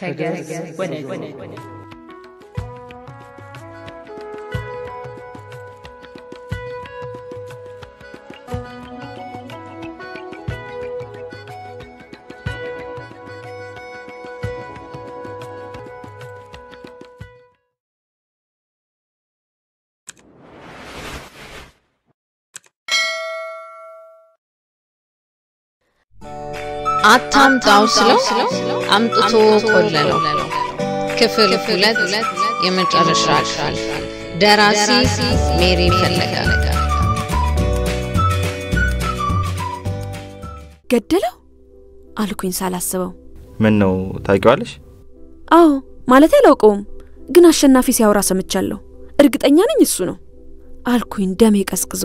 ከገጽ ወደ ገጽ አታምጣው ስለው አምጥቶ ቆለለው። ክፍል ሁለት የመጨረሻ ክፍል። ደራሲ ሜሪ ፈለቀ። ገደለው አልኩኝ ሳላስበው። ምን ነው ታውቂዋለሽ? አዎ ማለት አላውቀውም፣ ግን አሸናፊ ሲያወራ ሰምቻለሁ። እርግጠኛ ነኝ እሱ ነው አልኩኝ ደሜ ቀዝቅዞ።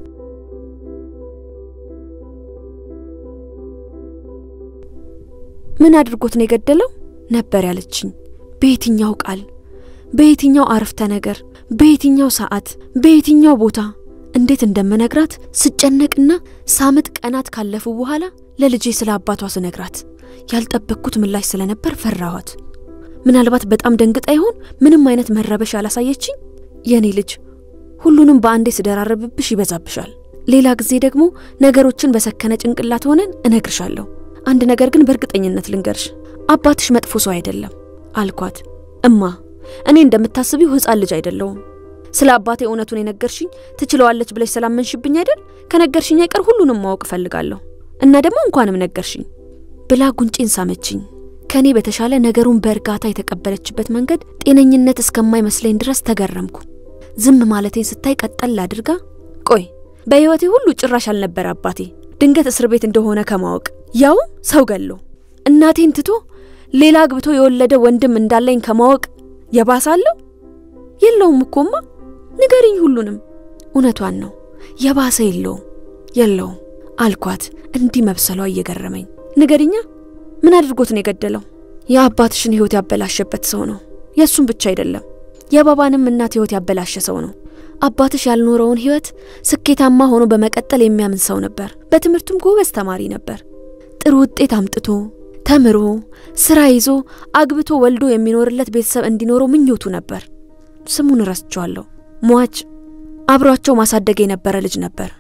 ምን አድርጎት ነው የገደለው ነበር ያለችኝ። በየትኛው ቃል፣ በየትኛው አረፍተ ነገር፣ በየትኛው ሰዓት፣ በየትኛው ቦታ እንዴት እንደምነግራት ስጨነቅና ሳምጥ ቀናት ካለፉ በኋላ ለልጄ ስለ አባቷ ስነግራት ያልጠበቅኩት ምላሽ ስለነበር ፈራኋት። ምናልባት በጣም ደንግጣ ይሆን ምንም አይነት መረበሽ አላሳየችኝ። የኔ ልጅ ሁሉንም በአንዴ ስደራረብብሽ ይበዛብሻል። ሌላ ጊዜ ደግሞ ነገሮችን በሰከነ ጭንቅላት ሆነን እነግርሻለሁ። አንድ ነገር ግን በእርግጠኝነት ልንገርሽ፣ አባትሽ መጥፎ ሰው አይደለም አልኳት። እማ እኔ እንደምታስቢው ሕፃን ልጅ አይደለውም። ስለ አባቴ እውነቱን የነገርሽኝ ትችለዋለች ብለሽ ስላመንሽብኝ አይደል? ከነገርሽኝ አይቀር ሁሉንም ማወቅ እፈልጋለሁ እና ደግሞ እንኳንም ነገርሽኝ ብላ ጉንጬን ሳመችኝ። ከኔ በተሻለ ነገሩን በእርጋታ የተቀበለችበት መንገድ ጤነኝነት እስከማይመስለኝ ድረስ ተገረምኩ። ዝም ማለቴን ስታይ ቀጠል አድርጋ ቆይ በሕይወቴ ሁሉ ጭራሽ አልነበረ አባቴ ድንገት እስር ቤት እንደሆነ ከማወቅ ያውም ሰው ገሎ እናቴን ትቶ ሌላ አግብቶ የወለደ ወንድም እንዳለኝ ከማወቅ የባሳለሁ? የለውም እኮማ ንገሪኝ ሁሉንም። እውነቷን ነው የባሰ የለውም የለውም አልኳት እንዲህ መብሰሏ እየገረመኝ። ንገሪኛ ምን አድርጎት ነው የገደለው? የአባትሽን ሕይወት ያበላሸበት ሰው ነው። የእሱም ብቻ አይደለም የባባንም እናት ሕይወት ያበላሸ ሰው ነው። አባትሽ ያልኖረውን ሕይወት ስኬታማ ሆኖ በመቀጠል የሚያምን ሰው ነበር። በትምህርቱም ጎበዝ ተማሪ ነበር። ጥሩ ውጤት አምጥቶ ተምሮ ስራ ይዞ አግብቶ ወልዶ የሚኖርለት ቤተሰብ እንዲኖረው ምኞቱ ነበር። ስሙን ረስቸዋለሁ። ሟች አብሯቸው ማሳደግ የነበረ ልጅ ነበር።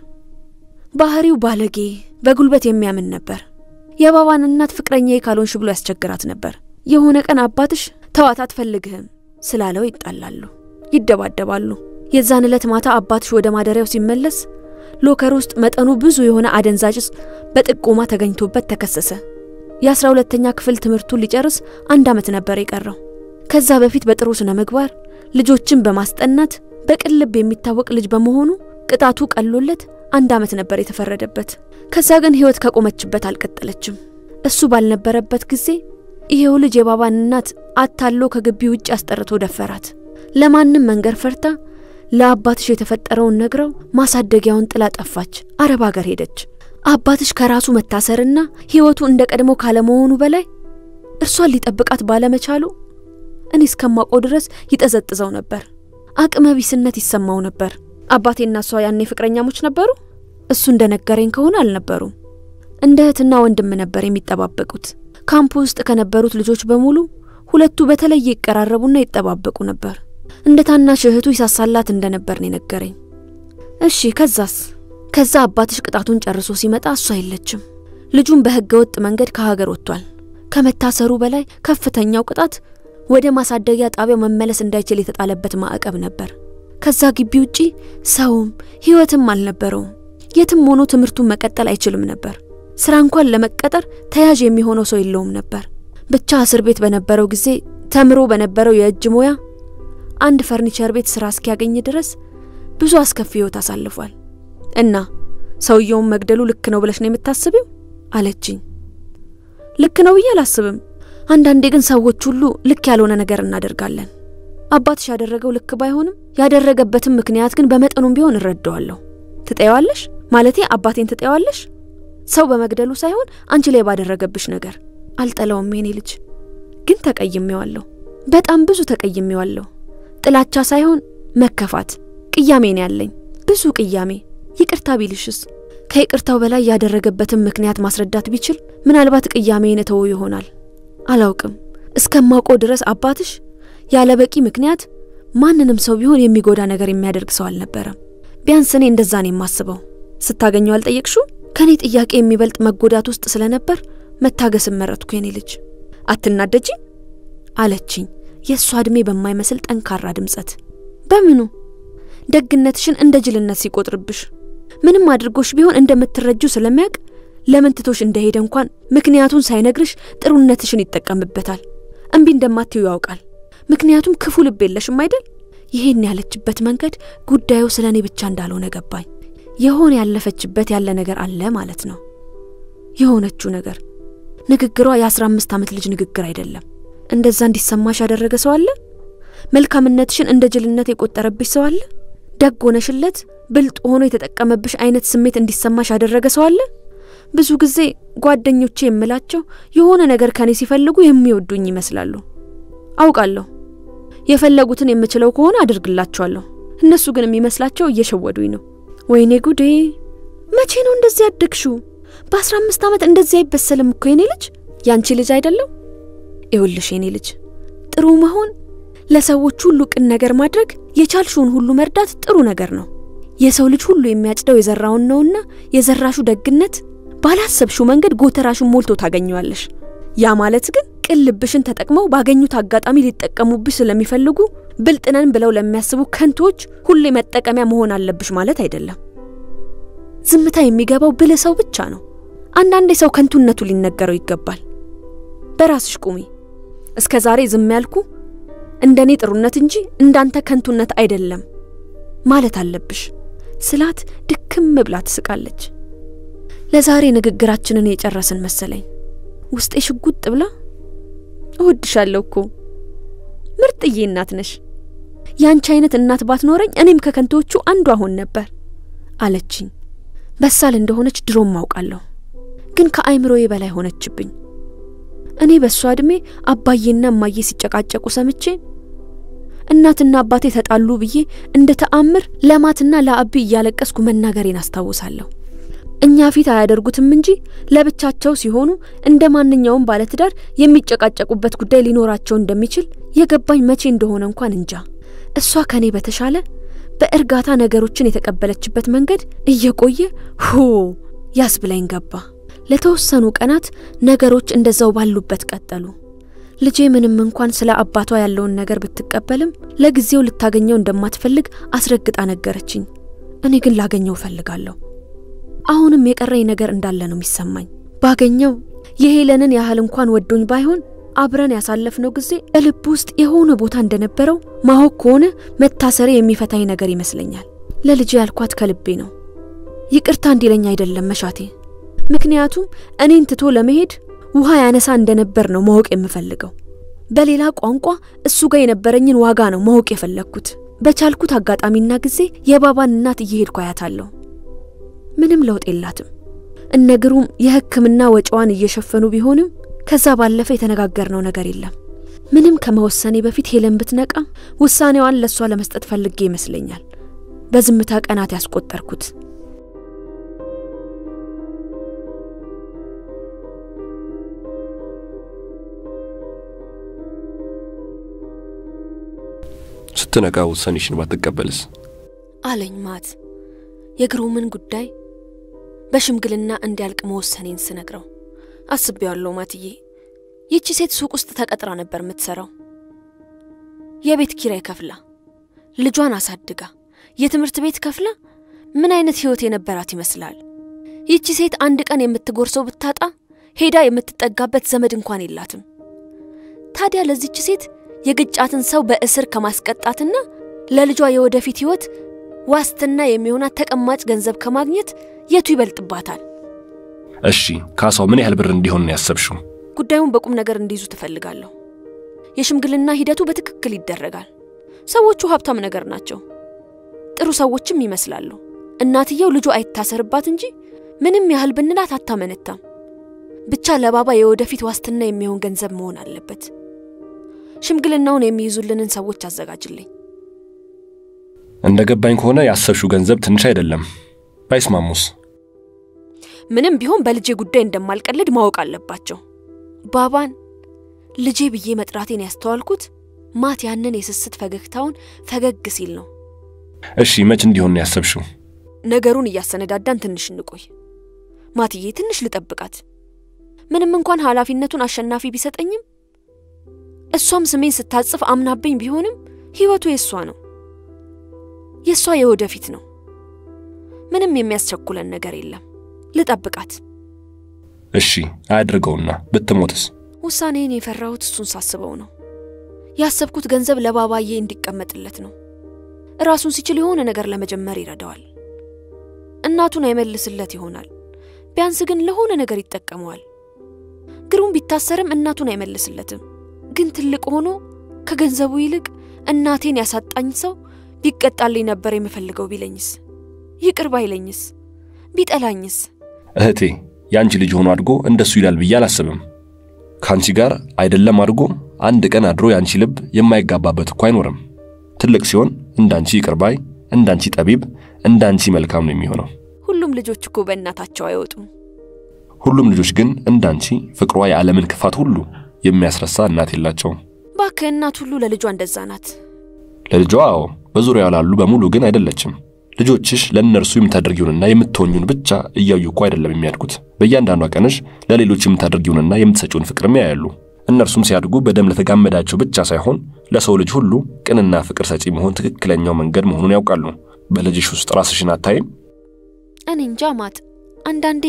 ባህሪው ባለጌ፣ በጉልበት የሚያምን ነበር። የባባን እናት ፍቅረኛዬ ካልሆንሽ ብሎ ያስቸግራት ነበር። የሆነ ቀን አባትሽ ተዋት አትፈልግህም ስላለው ይጣላሉ፣ ይደባደባሉ። የዛን ዕለት ማታ አባትሽ ወደ ማደሪያው ሲመለስ ሎከር ውስጥ መጠኑ ብዙ የሆነ አደንዛዥ ዕፅ በጥቆማ ተገኝቶበት ተከሰሰ። የአስራ ሁለተኛ ክፍል ትምህርቱን ሊጨርስ አንድ ዓመት ነበር የቀረው። ከዛ በፊት በጥሩ ስነ ምግባር ልጆችን በማስጠናት በቅን ልብ የሚታወቅ ልጅ በመሆኑ ቅጣቱ ቀሎለት አንድ ዓመት ነበር የተፈረደበት። ከዛ ግን ሕይወት ከቆመችበት አልቀጠለችም። እሱ ባልነበረበት ጊዜ ይሄው ልጅ የባባን እናት አታሎ ከግቢ ውጭ አስጠርቶ ደፈራት። ለማንም መንገር ፈርታ ለአባትሽ የተፈጠረውን ነግረው ማሳደጊያውን ጥላ ጠፋች። አረብ ሀገር ሄደች። አባትሽ ከራሱ መታሰርና ሕይወቱ እንደ ቀድሞ ካለመሆኑ በላይ እርሷን ሊጠብቃት ባለመቻሉ እኔ እስከማውቀው ድረስ ይጠዘጥዘው ነበር። አቅመ ቢስነት ይሰማው ነበር። አባቴና እሷ ያኔ ፍቅረኛሞች ነበሩ? እሱ እንደነገረኝ ከሆነ አልነበሩም። እንደ እህትና ወንድም ነበር የሚጠባበቁት። ካምፕ ውስጥ ከነበሩት ልጆች በሙሉ ሁለቱ በተለየ ይቀራረቡና ይጠባበቁ ነበር። እንደ ታናሽ እህቱ ይሳሳላት እንደነበር ነው የነገረኝ። እሺ ከዛስ? ከዛ አባትሽ ቅጣቱን ጨርሶ ሲመጣ እሷ የለችም። ልጁን በሕገ ወጥ መንገድ ከሀገር ወጥቷል። ከመታሰሩ በላይ ከፍተኛው ቅጣት ወደ ማሳደጊያ ጣቢያው መመለስ እንዳይችል የተጣለበት ማዕቀብ ነበር። ከዛ ግቢ ውጪ ሰውም ሕይወትም አልነበረውም። የትም ሆኖ ትምህርቱን መቀጠል አይችልም ነበር። ስራ እንኳን ለመቀጠር ተያዥ የሚሆነው ሰው የለውም ነበር። ብቻ እስር ቤት በነበረው ጊዜ ተምሮ በነበረው የእጅ ሙያ አንድ ፈርኒቸር ቤት ስራ እስኪያገኝ ድረስ ብዙ አስከፊ ህይወት አሳልፏል። እና ሰውየውን መግደሉ ልክ ነው ብለሽ ነው የምታስቢው? አለችኝ። ልክ ነው ብዬ አላስብም። አንዳንዴ ግን ሰዎች ሁሉ ልክ ያልሆነ ነገር እናደርጋለን። አባትሽ ያደረገው ልክ ባይሆንም ያደረገበትም ምክንያት ግን በመጠኑም ቢሆን እረዳዋለሁ። ትጠየዋለሽ? ማለቴ አባቴን ትጠየዋለሽ? ሰው በመግደሉ ሳይሆን አንቺ ላይ ባደረገብሽ ነገር። አልጠላውም የኔ ልጅ፣ ግን ተቀይሜዋለሁ። በጣም ብዙ ተቀይሜዋለሁ። ጥላቻ ሳይሆን መከፋት፣ ቅያሜ ነው ያለኝ፣ ብዙ ቅያሜ። ይቅርታ ቢልሽስ? ከይቅርታው በላይ ያደረገበትን ምክንያት ማስረዳት ቢችል ምናልባት ቅያሜን እተወው ይሆናል። አላውቅም። እስከማውቀው ድረስ አባትሽ ያለ በቂ ምክንያት ማንንም ሰው ቢሆን የሚጎዳ ነገር የሚያደርግ ሰው አልነበረም። ቢያንስ እኔ እንደዛ ነው የማስበው። ስታገኘው አልጠየቅሽው? ከእኔ ጥያቄ የሚበልጥ መጎዳት ውስጥ ስለነበር መታገስን መረጥኩ። የኔ ልጅ አትናደጂ አለችኝ፣ የእሷ ዕድሜ በማይመስል ጠንካራ ድምጸት። በምኑ ደግነትሽን እንደ ጅልነት ሲቆጥርብሽ ምንም አድርጎሽ ቢሆን እንደምትረጁ ስለሚያውቅ ለምን ትቶሽ እንደሄደ እንኳን ምክንያቱን ሳይነግርሽ ጥሩነትሽን ይጠቀምበታል። እምቢ እንደማትዩ ያውቃል። ምክንያቱም ክፉ ልብ የለሽም አይደል? ይሄን ያለችበት መንገድ ጉዳዩ ስለ እኔ ብቻ እንዳልሆነ ገባኝ። የሆነ ያለፈችበት ያለ ነገር አለ ማለት ነው። የሆነችው ነገር ንግግሯ የአስራ አምስት ዓመት ልጅ ንግግር አይደለም። እንደዛ እንዲሰማሽ ያደረገ ሰው አለ? መልካምነትሽን እንደ ጅልነት የቆጠረብሽ ሰው አለ? ደግ ሆነሽለት ብልጥ ሆኖ የተጠቀመብሽ አይነት ስሜት እንዲሰማሽ ያደረገ ሰው አለ? ብዙ ጊዜ ጓደኞቼ የምላቸው የሆነ ነገር ከኔ ሲፈልጉ የሚወዱኝ ይመስላሉ። አውቃለሁ የፈለጉትን የምችለው ከሆነ አድርግላቸዋለሁ። እነሱ ግን የሚመስላቸው እየሸወዱኝ ነው። ወይኔ ጉዴ! መቼ ነው እንደዚህ ያደግሽው? በአስራ አምስት ዓመት እንደዚህ አይበሰልም እኮ የኔ ልጅ። ያንቺ ልጅ አይደለም? ይኸውልሽ የኔ ልጅ ጥሩ መሆን፣ ለሰዎች ሁሉ ቅን ነገር ማድረግ፣ የቻልሽውን ሁሉ መርዳት ጥሩ ነገር ነው። የሰው ልጅ ሁሉ የሚያጭደው የዘራውን ነውና የዘራሹ ደግነት ባላሰብሽው መንገድ ጎተራሹን ሞልቶ ታገኘዋለሽ። ያ ማለት ግን ቅን ልብሽን ተጠቅመው ባገኙት አጋጣሚ ሊጠቀሙብሽ ስለሚፈልጉ ብልጥነን ብለው ለሚያስቡ ከንቶች ሁሌ መጠቀሚያ መሆን አለብሽ ማለት አይደለም። ዝምታ የሚገባው ብልህ ሰው ብቻ ነው። አንዳንዴ ሰው ከንቱነቱ ሊነገረው ይገባል። በራስሽ ቁሚ። እስከ ዛሬ ዝም ያልኩ እንደኔ ጥሩነት እንጂ እንዳንተ ከንቱነት አይደለም ማለት አለብሽ ስላት ድክም ብላ ትስቃለች። ለዛሬ ንግግራችንን የጨረስን መሰለኝ። ውስጤ ሽጉጥ ብላ እወድሻለሁ እኮ ምርጥዬ እናት ነሽ። ያንቺ አይነት እናት ባትኖረኝ እኔም ከከንቶቹ አንዱ አሆን ነበር አለችኝ። በሳል እንደሆነች ድሮም አውቃለሁ፣ ግን ከአይምሮዬ በላይ ሆነችብኝ። እኔ በእሷ ዕድሜ አባዬና እማዬ ሲጨቃጨቁ ሰምቼ እናትና አባቴ ተጣሉ ብዬ እንደ ተአምር ለማትና ለአቢ እያለቀስኩ መናገሬን አስታውሳለሁ። እኛ ፊት አያደርጉትም እንጂ ለብቻቸው ሲሆኑ እንደ ማንኛውም ባለትዳር የሚጨቃጨቁበት ጉዳይ ሊኖራቸው እንደሚችል የገባኝ መቼ እንደሆነ እንኳን እንጃ። እሷ ከኔ በተሻለ በእርጋታ ነገሮችን የተቀበለችበት መንገድ እየቆየ ሁ ያስብላኝ ገባ። ለተወሰኑ ቀናት ነገሮች እንደዛው ባሉበት ቀጠሉ። ልጄ ምንም እንኳን ስለ አባቷ ያለውን ነገር ብትቀበልም ለጊዜው ልታገኘው እንደማትፈልግ አስረግጣ ነገረችኝ። እኔ ግን ላገኘው እፈልጋለሁ። አሁንም የቀረኝ ነገር እንዳለ ነው የሚሰማኝ። ባገኘው የሄለንን ያህል እንኳን ወዶኝ ባይሆን አብረን ያሳለፍነው ጊዜ በልብ ውስጥ የሆነ ቦታ እንደነበረው ማወቅ ከሆነ መታሰሬ የሚፈታኝ ነገር ይመስለኛል። ለልጄ ያልኳት ከልቤ ነው። ይቅርታ እንዲለኝ አይደለም መሻቴ። ምክንያቱም እኔን ትቶ ለመሄድ ውሃ ያነሳ እንደነበር ነው ማወቅ የምፈልገው። በሌላ ቋንቋ እሱ ጋር የነበረኝን ዋጋ ነው ማወቅ የፈለግኩት። በቻልኩት አጋጣሚና ጊዜ የባባን እናት እየሄድኩ አያታለሁ። ምንም ለውጥ የላትም። እነግሩም የሕክምና ወጪዋን እየሸፈኑ ቢሆንም ከዛ ባለፈ የተነጋገርነው ነገር የለም። ምንም ከመወሰኔ በፊት ሄለን ብትነቃ ውሳኔዋን ለእሷ ለመስጠት ፈልጌ ይመስለኛል በዝምታ ቀናት ያስቆጠርኩት። ስትነቃ ውሳኔሽን ባትቀበልስ? አለኝ ማት የግሩምን ጉዳይ በሽምግልና እንዲያልቅ መወሰኔን ስነግረው አስቤዋለሁ ማትዬ። ይቺ ሴት ሱቅ ውስጥ ተቀጥራ ነበር የምትሰራው። የቤት ኪራይ ከፍላ ልጇን አሳድጋ የትምህርት ቤት ከፍላ ምን አይነት ህይወት የነበራት ይመስላል? ይቺ ሴት አንድ ቀን የምትጎርሰው ብታጣ ሄዳ የምትጠጋበት ዘመድ እንኳን የላትም። ታዲያ ለዚች ሴት የግጫትን ሰው በእስር ከማስቀጣትና ለልጇ የወደፊት ህይወት ዋስትና የሚሆናት ተቀማጭ ገንዘብ ከማግኘት የቱ ይበልጥባታል? እሺ ካሳው ምን ያህል ብር እንዲሆን ነው ያሰብሽው? ጉዳዩን በቁም ነገር እንዲይዙ ትፈልጋለሁ። የሽምግልና ሂደቱ በትክክል ይደረጋል። ሰዎቹ ሀብታም ነገር ናቸው፣ ጥሩ ሰዎችም ይመስላሉ። እናትየው ልጁ አይታሰርባት እንጂ ምንም ያህል ብንላት አታመነታም። ብቻ ለባባ የወደፊት ዋስትና የሚሆን ገንዘብ መሆን አለበት። ሽምግልናውን የሚይዙልንን ሰዎች አዘጋጅልኝ። እንደ ገባኝ ከሆነ ያሰብሽው ገንዘብ ትንሽ አይደለም። ባይስማሙስ? ምንም ቢሆን በልጄ ጉዳይ እንደማልቀልድ ማወቅ አለባቸው። ባባን ልጄ ብዬ መጥራቴን ያስተዋልኩት ማት ያንን የስስት ፈገግታውን ፈገግ ሲል ነው። እሺ መች እንዲሆን ነው ያሰብሽው? ነገሩን እያሰነዳዳን ትንሽ እንቆይ። ማትዬ ትንሽ ልጠብቃት። ምንም እንኳን ኃላፊነቱን አሸናፊ ቢሰጠኝም እሷም ስሜን ስታጽፍ አምናብኝ ቢሆንም ሕይወቱ የእሷ ነው፣ የእሷ የወደፊት ነው። ምንም የሚያስቸኩለን ነገር የለም። ልጠብቃት። እሺ አያድርገውና ብትሞትስ? ውሳኔን የፈራሁት እሱን ሳስበው ነው። ያሰብኩት ገንዘብ ለባባዬ እንዲቀመጥለት ነው። ራሱን ሲችል የሆነ ነገር ለመጀመር ይረዳዋል። እናቱን አይመልስለት ይሆናል። ቢያንስ ግን ለሆነ ነገር ይጠቀመዋል። ግሩም ቢታሰርም እናቱን አይመልስለትም። ግን ትልቅ ሆኖ ከገንዘቡ ይልቅ እናቴን ያሳጣኝ ሰው ቢቀጣልኝ ነበር የምፈልገው ቢለኝስ? ይቅር ባይለኝስ? ቢጠላኝስ? እህቴ የአንቺ ልጅ ሆኖ አድጎ እንደሱ ይላል ብዬ አላስብም። ከአንቺ ጋር አይደለም አድጎ አንድ ቀን አድሮ የአንቺ ልብ የማይጋባበት እኮ አይኖርም። ትልቅ ሲሆን እንዳንቺ ይቅር ባይ፣ እንዳንቺ ጠቢብ፣ እንዳንቺ መልካም ነው የሚሆነው። ሁሉም ልጆች እኮ በእናታቸው አይወጡም። ሁሉም ልጆች ግን እንዳንቺ ፍቅሯ የዓለምን ክፋት ሁሉ የሚያስረሳ እናት የላቸውም። ባክህ እናት ሁሉ ለልጇ እንደዛ ናት። ለልጇ አዎ፣ በዙሪያው ላሉ በሙሉ ግን አይደለችም። ልጆችሽ ለእነርሱ የምታደርጊውንና የምትሆኙን ብቻ እያዩ እኮ አይደለም የሚያድጉት። በእያንዳንዷ ቀንሽ ለሌሎች የምታደርጊውንና የምትሰጪውን ፍቅርም ያያሉ። እነርሱም ሲያድጉ በደም ለተጋመዳቸው ብቻ ሳይሆን ለሰው ልጅ ሁሉ ቅንና ፍቅር ሰጪ መሆን ትክክለኛው መንገድ መሆኑን ያውቃሉ። በልጅሽ ውስጥ ራስሽን አታይም? እኔ እንጃ ማት፣ አንዳንዴ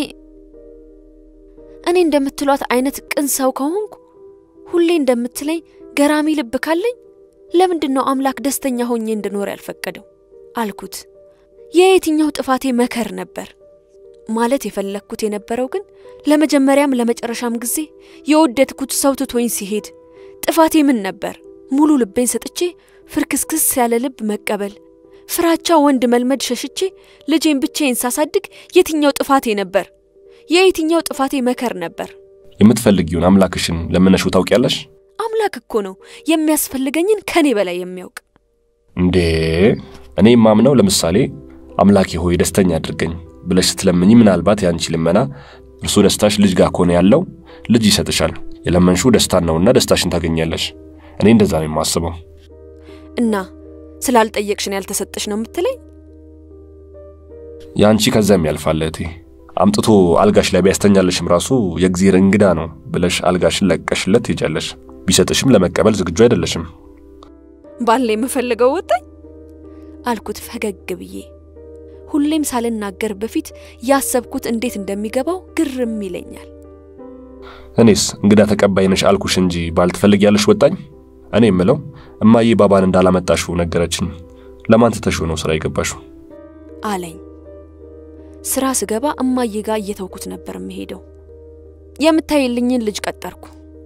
እኔ እንደምትሏት አይነት ቅን ሰው ከሆንኩ ሁሌ እንደምትለኝ ገራሚ ልብ ካለኝ ለምንድን ነው አምላክ ደስተኛ ሆኜ እንድኖር ያልፈቀደው? አልኩት። የየትኛው ጥፋቴ መከር ነበር ማለት የፈለግኩት የነበረው ግን ለመጀመሪያም ለመጨረሻም ጊዜ የወደድኩት ሰው ትቶኝ ሲሄድ ጥፋቴ ምን ነበር? ሙሉ ልቤን ሰጥቼ ፍርክስክስ ያለ ልብ መቀበል፣ ፍራቻ ወንድ መልመድ ሸሽቼ ልጄን ብቻዬን ሳሳድግ የትኛው ጥፋቴ ነበር? የየትኛው ጥፋቴ መከር ነበር? የምትፈልጊውን አምላክሽን ለምነሽው ታውቂያለሽ? አምላክ እኮ ነው የሚያስፈልገኝን ከኔ በላይ የሚያውቅ። እንዴ እኔ የማምነው ለምሳሌ አምላኬ ሆይ ደስተኛ አድርገኝ ብለሽ ስትለምኝ ምናልባት የአንቺ ልመና እርሱ ደስታሽ ልጅ ጋር ከሆነ ያለው ልጅ ይሰጥሻል። የለመንሽው ደስታን ነውና ደስታሽን ታገኛለሽ። እኔ እንደዛ ነው የማስበው። እና ስላልጠየቅሽን ያልተሰጠሽ ነው የምትለኝ? የአንቺ ከዛም ያልፋል እህቴ። አምጥቶ አልጋሽ ላይ ቢያስተኛለሽም ራሱ የእግዚአብሔር እንግዳ ነው ብለሽ አልጋሽን ለቀሽለት ትሄጃለሽ። ቢሰጥሽም ለመቀበል ዝግጁ አይደለሽም። ባለ የምፈልገው ወጣኝ አልኩት ፈገግ ብዬ። ሁሌም ሳልናገር በፊት ያሰብኩት እንዴት እንደሚገባው ግርም ይለኛል። እኔስ እንግዳ ተቀባይ ነሽ አልኩሽ እንጂ ባል ትፈልጊያለሽ ወጣኝ። እኔ የምለው እማዬ ባባን እንዳላመጣሽው ነገረችኝ። ለማን ትተሽው ነው ስራ የገባሽው? አለኝ። ስራ ስገባ እማዬ ጋር እየተውኩት ነበር የምሄደው። የምታይልኝን ልጅ ቀጠርኩ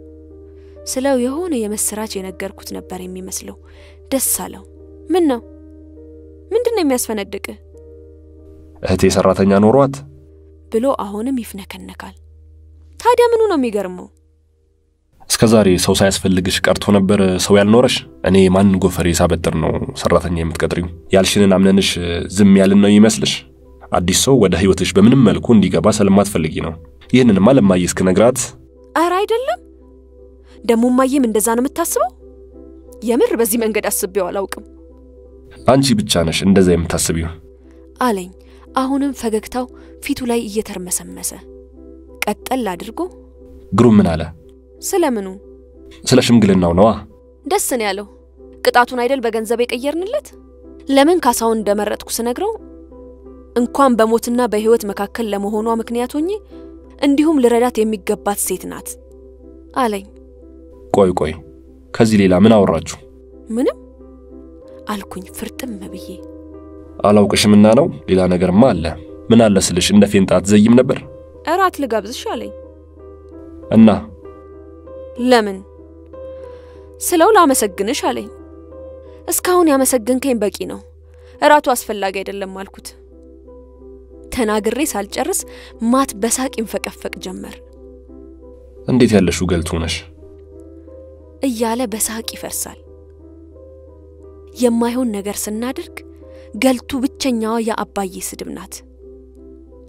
ስለው የሆነ የምስራች የነገርኩት ነበር የሚመስለው። ደስ አለው። ምን ነው ምንድን ነው የሚያስፈነድቅ እህቴ ሰራተኛ ኖሯት ብሎ አሁንም ይፍነከነካል። ታዲያ ምኑ ነው የሚገርመው? እስከ ዛሬ ሰው ሳያስፈልግሽ ቀርቶ ነበር ሰው ያልኖረሽ? እኔ ማን ጎፈሬ ሳበጥር ነው ሰራተኛ የምትቀጥሪው? ያልሽንን አምነንሽ ዝም ያልን ነው ይመስልሽ? አዲስ ሰው ወደ ህይወትሽ በምንም መልኩ እንዲገባ ስለማትፈልጊ ነው። ይህንንማ ለማዬ እስክነግራት ኧረ አይደለም። ደግሞ እማዬም እንደዛ ነው የምታስበው? የምር በዚህ መንገድ አስቤው አላውቅም አንቺ ብቻ ነሽ እንደዛ የምታስቢው። አለኝ። አሁንም ፈገግታው ፊቱ ላይ እየተርመሰመሰ ቀጠል አድርጎ ግሩም ምን አለ? ስለምኑ ስለ ሽምግልናው ነዋ። ደስ ነው ያለው። ቅጣቱን አይደል በገንዘብ የቀየርንለት። ለምን ካሳውን እንደመረጥኩ ስነግረው እንኳን በሞትና በህይወት መካከል ለመሆኗ ምክንያት ሆኜ እንዲሁም ልረዳት የሚገባት ሴት ናት አለኝ። ቆይ ቆይ፣ ከዚህ ሌላ ምን አወራችሁ? ምንም አልኩኝ ፍርጥም ብዬ። አላውቅሽምና ነው። ሌላ ነገርማ አለ። ምን አለ ስልሽ እንደ ፌንጣ አትዘይም ነበር እራት ልጋብዝሽ አለኝ። እና ለምን ስለው ላመሰግንሽ አለኝ። እስካሁን ያመሰገንከኝ በቂ ነው፣ እራቱ አስፈላጊ አይደለም አልኩት። ተናግሬ ሳልጨርስ ማት በሳቅ ይንፈቀፈቅ ጀመር። እንዴት ያለሽው ገልቱ ነሽ እያለ በሳቅ ይፈርሳል። የማይሆን ነገር ስናደርግ ገልቱ ብቸኛዋ የአባዬ ስድብ ናት።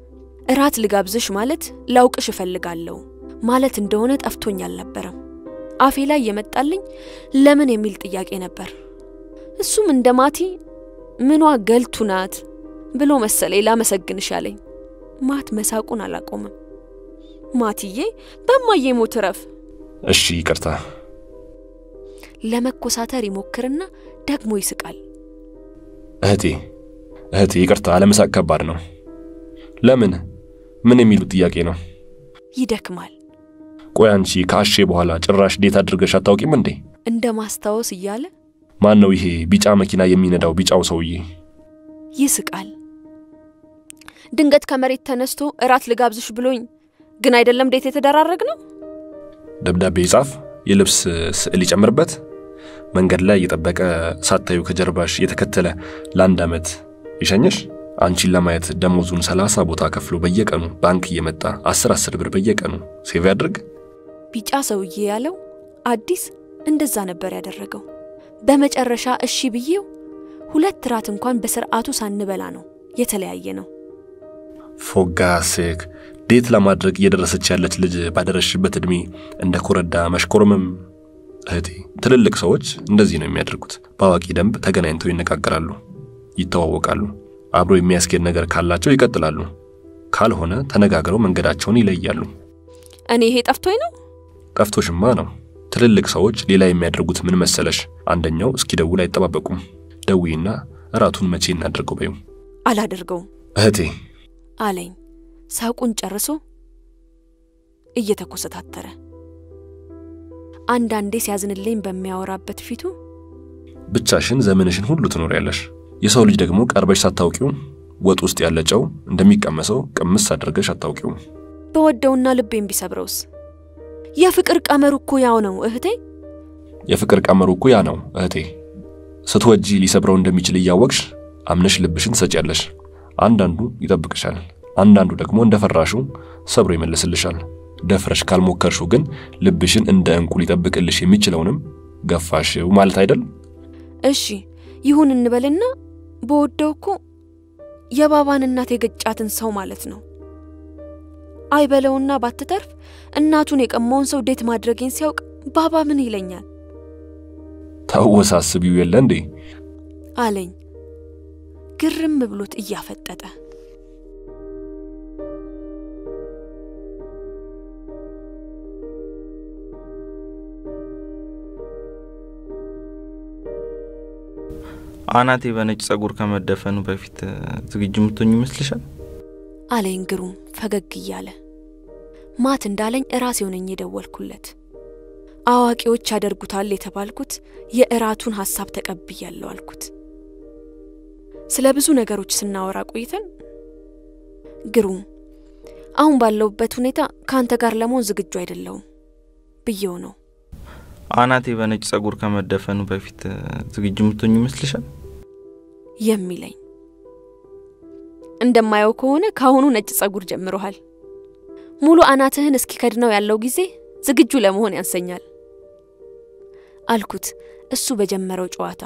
እራት ልጋብዝሽ ማለት ላውቅሽ እፈልጋለሁ ማለት እንደሆነ ጠፍቶኝ አልነበረም። አፌ ላይ የመጣልኝ ለምን የሚል ጥያቄ ነበር። እሱም እንደ ማቲ ምኗ ገልቱ ናት ብሎ መሰለኝ ላመሰግንሽ አለኝ። ማት መሳቁን አላቆምም። ማትዬ በማዬ ሞት እረፍ። እሺ ይቅርታ። ለመኮሳተር ይሞክርና ደግሞ ይስቃል። እህቴ እህቴ ይቅርታ፣ አለመሳቅ ከባድ ነው። ለምን ምን የሚሉት ጥያቄ ነው? ይደክማል። ቆይ አንቺ ከአሼ በኋላ ጭራሽ ዴት አድርገሽ አታውቂም እንዴ? እንደ ማስታወስ እያለ ማን ነው ይሄ ቢጫ መኪና የሚነዳው ቢጫው ሰውዬ? ይስቃል። ድንገት ከመሬት ተነስቶ እራት ልጋብዝሽ ብሎኝ ግን አይደለም ዴት የተደራረግ ነው። ደብዳቤ ይጻፍ፣ የልብስ ስዕል ይጨምርበት፣ መንገድ ላይ እየጠበቀ ሳታዩ ከጀርባሽ የተከተለ ለአንድ ዓመት ይሸኝሽ። አንቺን ለማየት ደሞዙን ሰላሳ ቦታ ከፍሎ በየቀኑ ባንክ እየመጣ አስር አስር ብር በየቀኑ ሴቭ ያድርግ። ቢጫ ሰውዬ ያለው አዲስ እንደዛ ነበር ያደረገው። በመጨረሻ እሺ ብዬው ሁለት ራት እንኳን በስርዓቱ ሳንበላ ነው የተለያየ ነው። ፎጋሴክ ዴት ለማድረግ እየደረሰች ያለች ልጅ ባደረሽበት ዕድሜ እንደ ኮረዳ መሽኮርመም። እህቴ ትልልቅ ሰዎች እንደዚህ ነው የሚያደርጉት። በአዋቂ ደንብ ተገናኝተው ይነጋገራሉ፣ ይተዋወቃሉ። አብሮ የሚያስኬድ ነገር ካላቸው ይቀጥላሉ፣ ካልሆነ ተነጋግረው መንገዳቸውን ይለያሉ። እኔ ይሄ ጠፍቶኝ ነው። ጠፍቶሽማ ነው። ትልልቅ ሰዎች ሌላ የሚያደርጉት ምን መሰለሽ? አንደኛው እስኪደውል አይጠባበቁም። ደዊና እራቱን መቼ እናደርገው በይው። አላደርገውም እህቴ አለኝ ሳቁን ጨርሶ እየተኮሰታተረ። አንዳንዴ ሲያዝንልኝ በሚያወራበት ፊቱ ብቻሽን ዘመንሽን ሁሉ ትኖሪያለሽ። የሰው ልጅ ደግሞ ቀርበሽ ሳታውቂው ወጥ ውስጥ ያለ ጨው እንደሚቀመሰው ቅምስ አድርገሽ አታውቂውም። በወደውና ልቤን ቢሰብረውስ? የፍቅር ቀመሩ እኮ ያው ነው እህቴ። የፍቅር ቀመሩ እኮ ያ ነው እህቴ። ስትወጂ ሊሰብረው እንደሚችል እያወቅሽ አምነሽ ልብሽን ትሰጪያለሽ። አንዳንዱ ይጠብቅሻል፣ አንዳንዱ ደግሞ እንደፈራሹ ሰብሮ ይመልስልሻል። ደፍረሽ ካልሞከርሽው ግን ልብሽን እንደ ዕንቁ ሊጠብቅልሽ የሚችለውንም ገፋሽው ማለት አይደል? እሺ ይሁን እንበልና በወደው እኮ የባባን እናት የገጫትን ሰው ማለት ነው። አይበለውና ባትተርፍ እናቱን የቀማውን ሰው ዴት ማድረጌን ሲያውቅ ባባ ምን ይለኛል ታወሳስቢው የለ እንዴ? አለኝ ግርም ብሎት እያፈጠጠ። አናቴ በነጭ ጸጉር ከመደፈኑ በፊት ዝግጁ የምትሆኝ ይመስልሻል? አለኝ ግሩም ፈገግ እያለ። ማት እንዳለኝ እራሴው ነኝ የደወልኩለት። አዋቂዎች ያደርጉታል የተባልኩት የእራቱን ሐሳብ ተቀብያለሁ አልኩት። ስለ ብዙ ነገሮች ስናወራ ቆይተን ግሩም፣ አሁን ባለሁበት ሁኔታ ከአንተ ጋር ለመሆን ዝግጁ አይደለሁም ብዬው ነው አናቴ በነጭ ጸጉር ከመደፈኑ በፊት ዝግጁ የምትሆኝ ይመስልሻል? የሚለኝ። እንደማየው ከሆነ ከአሁኑ ነጭ ጸጉር ጀምሮሃል። ሙሉ አናትህን እስኪከድነው ያለው ጊዜ ዝግጁ ለመሆን ያንሰኛል አልኩት እሱ በጀመረው ጨዋታ።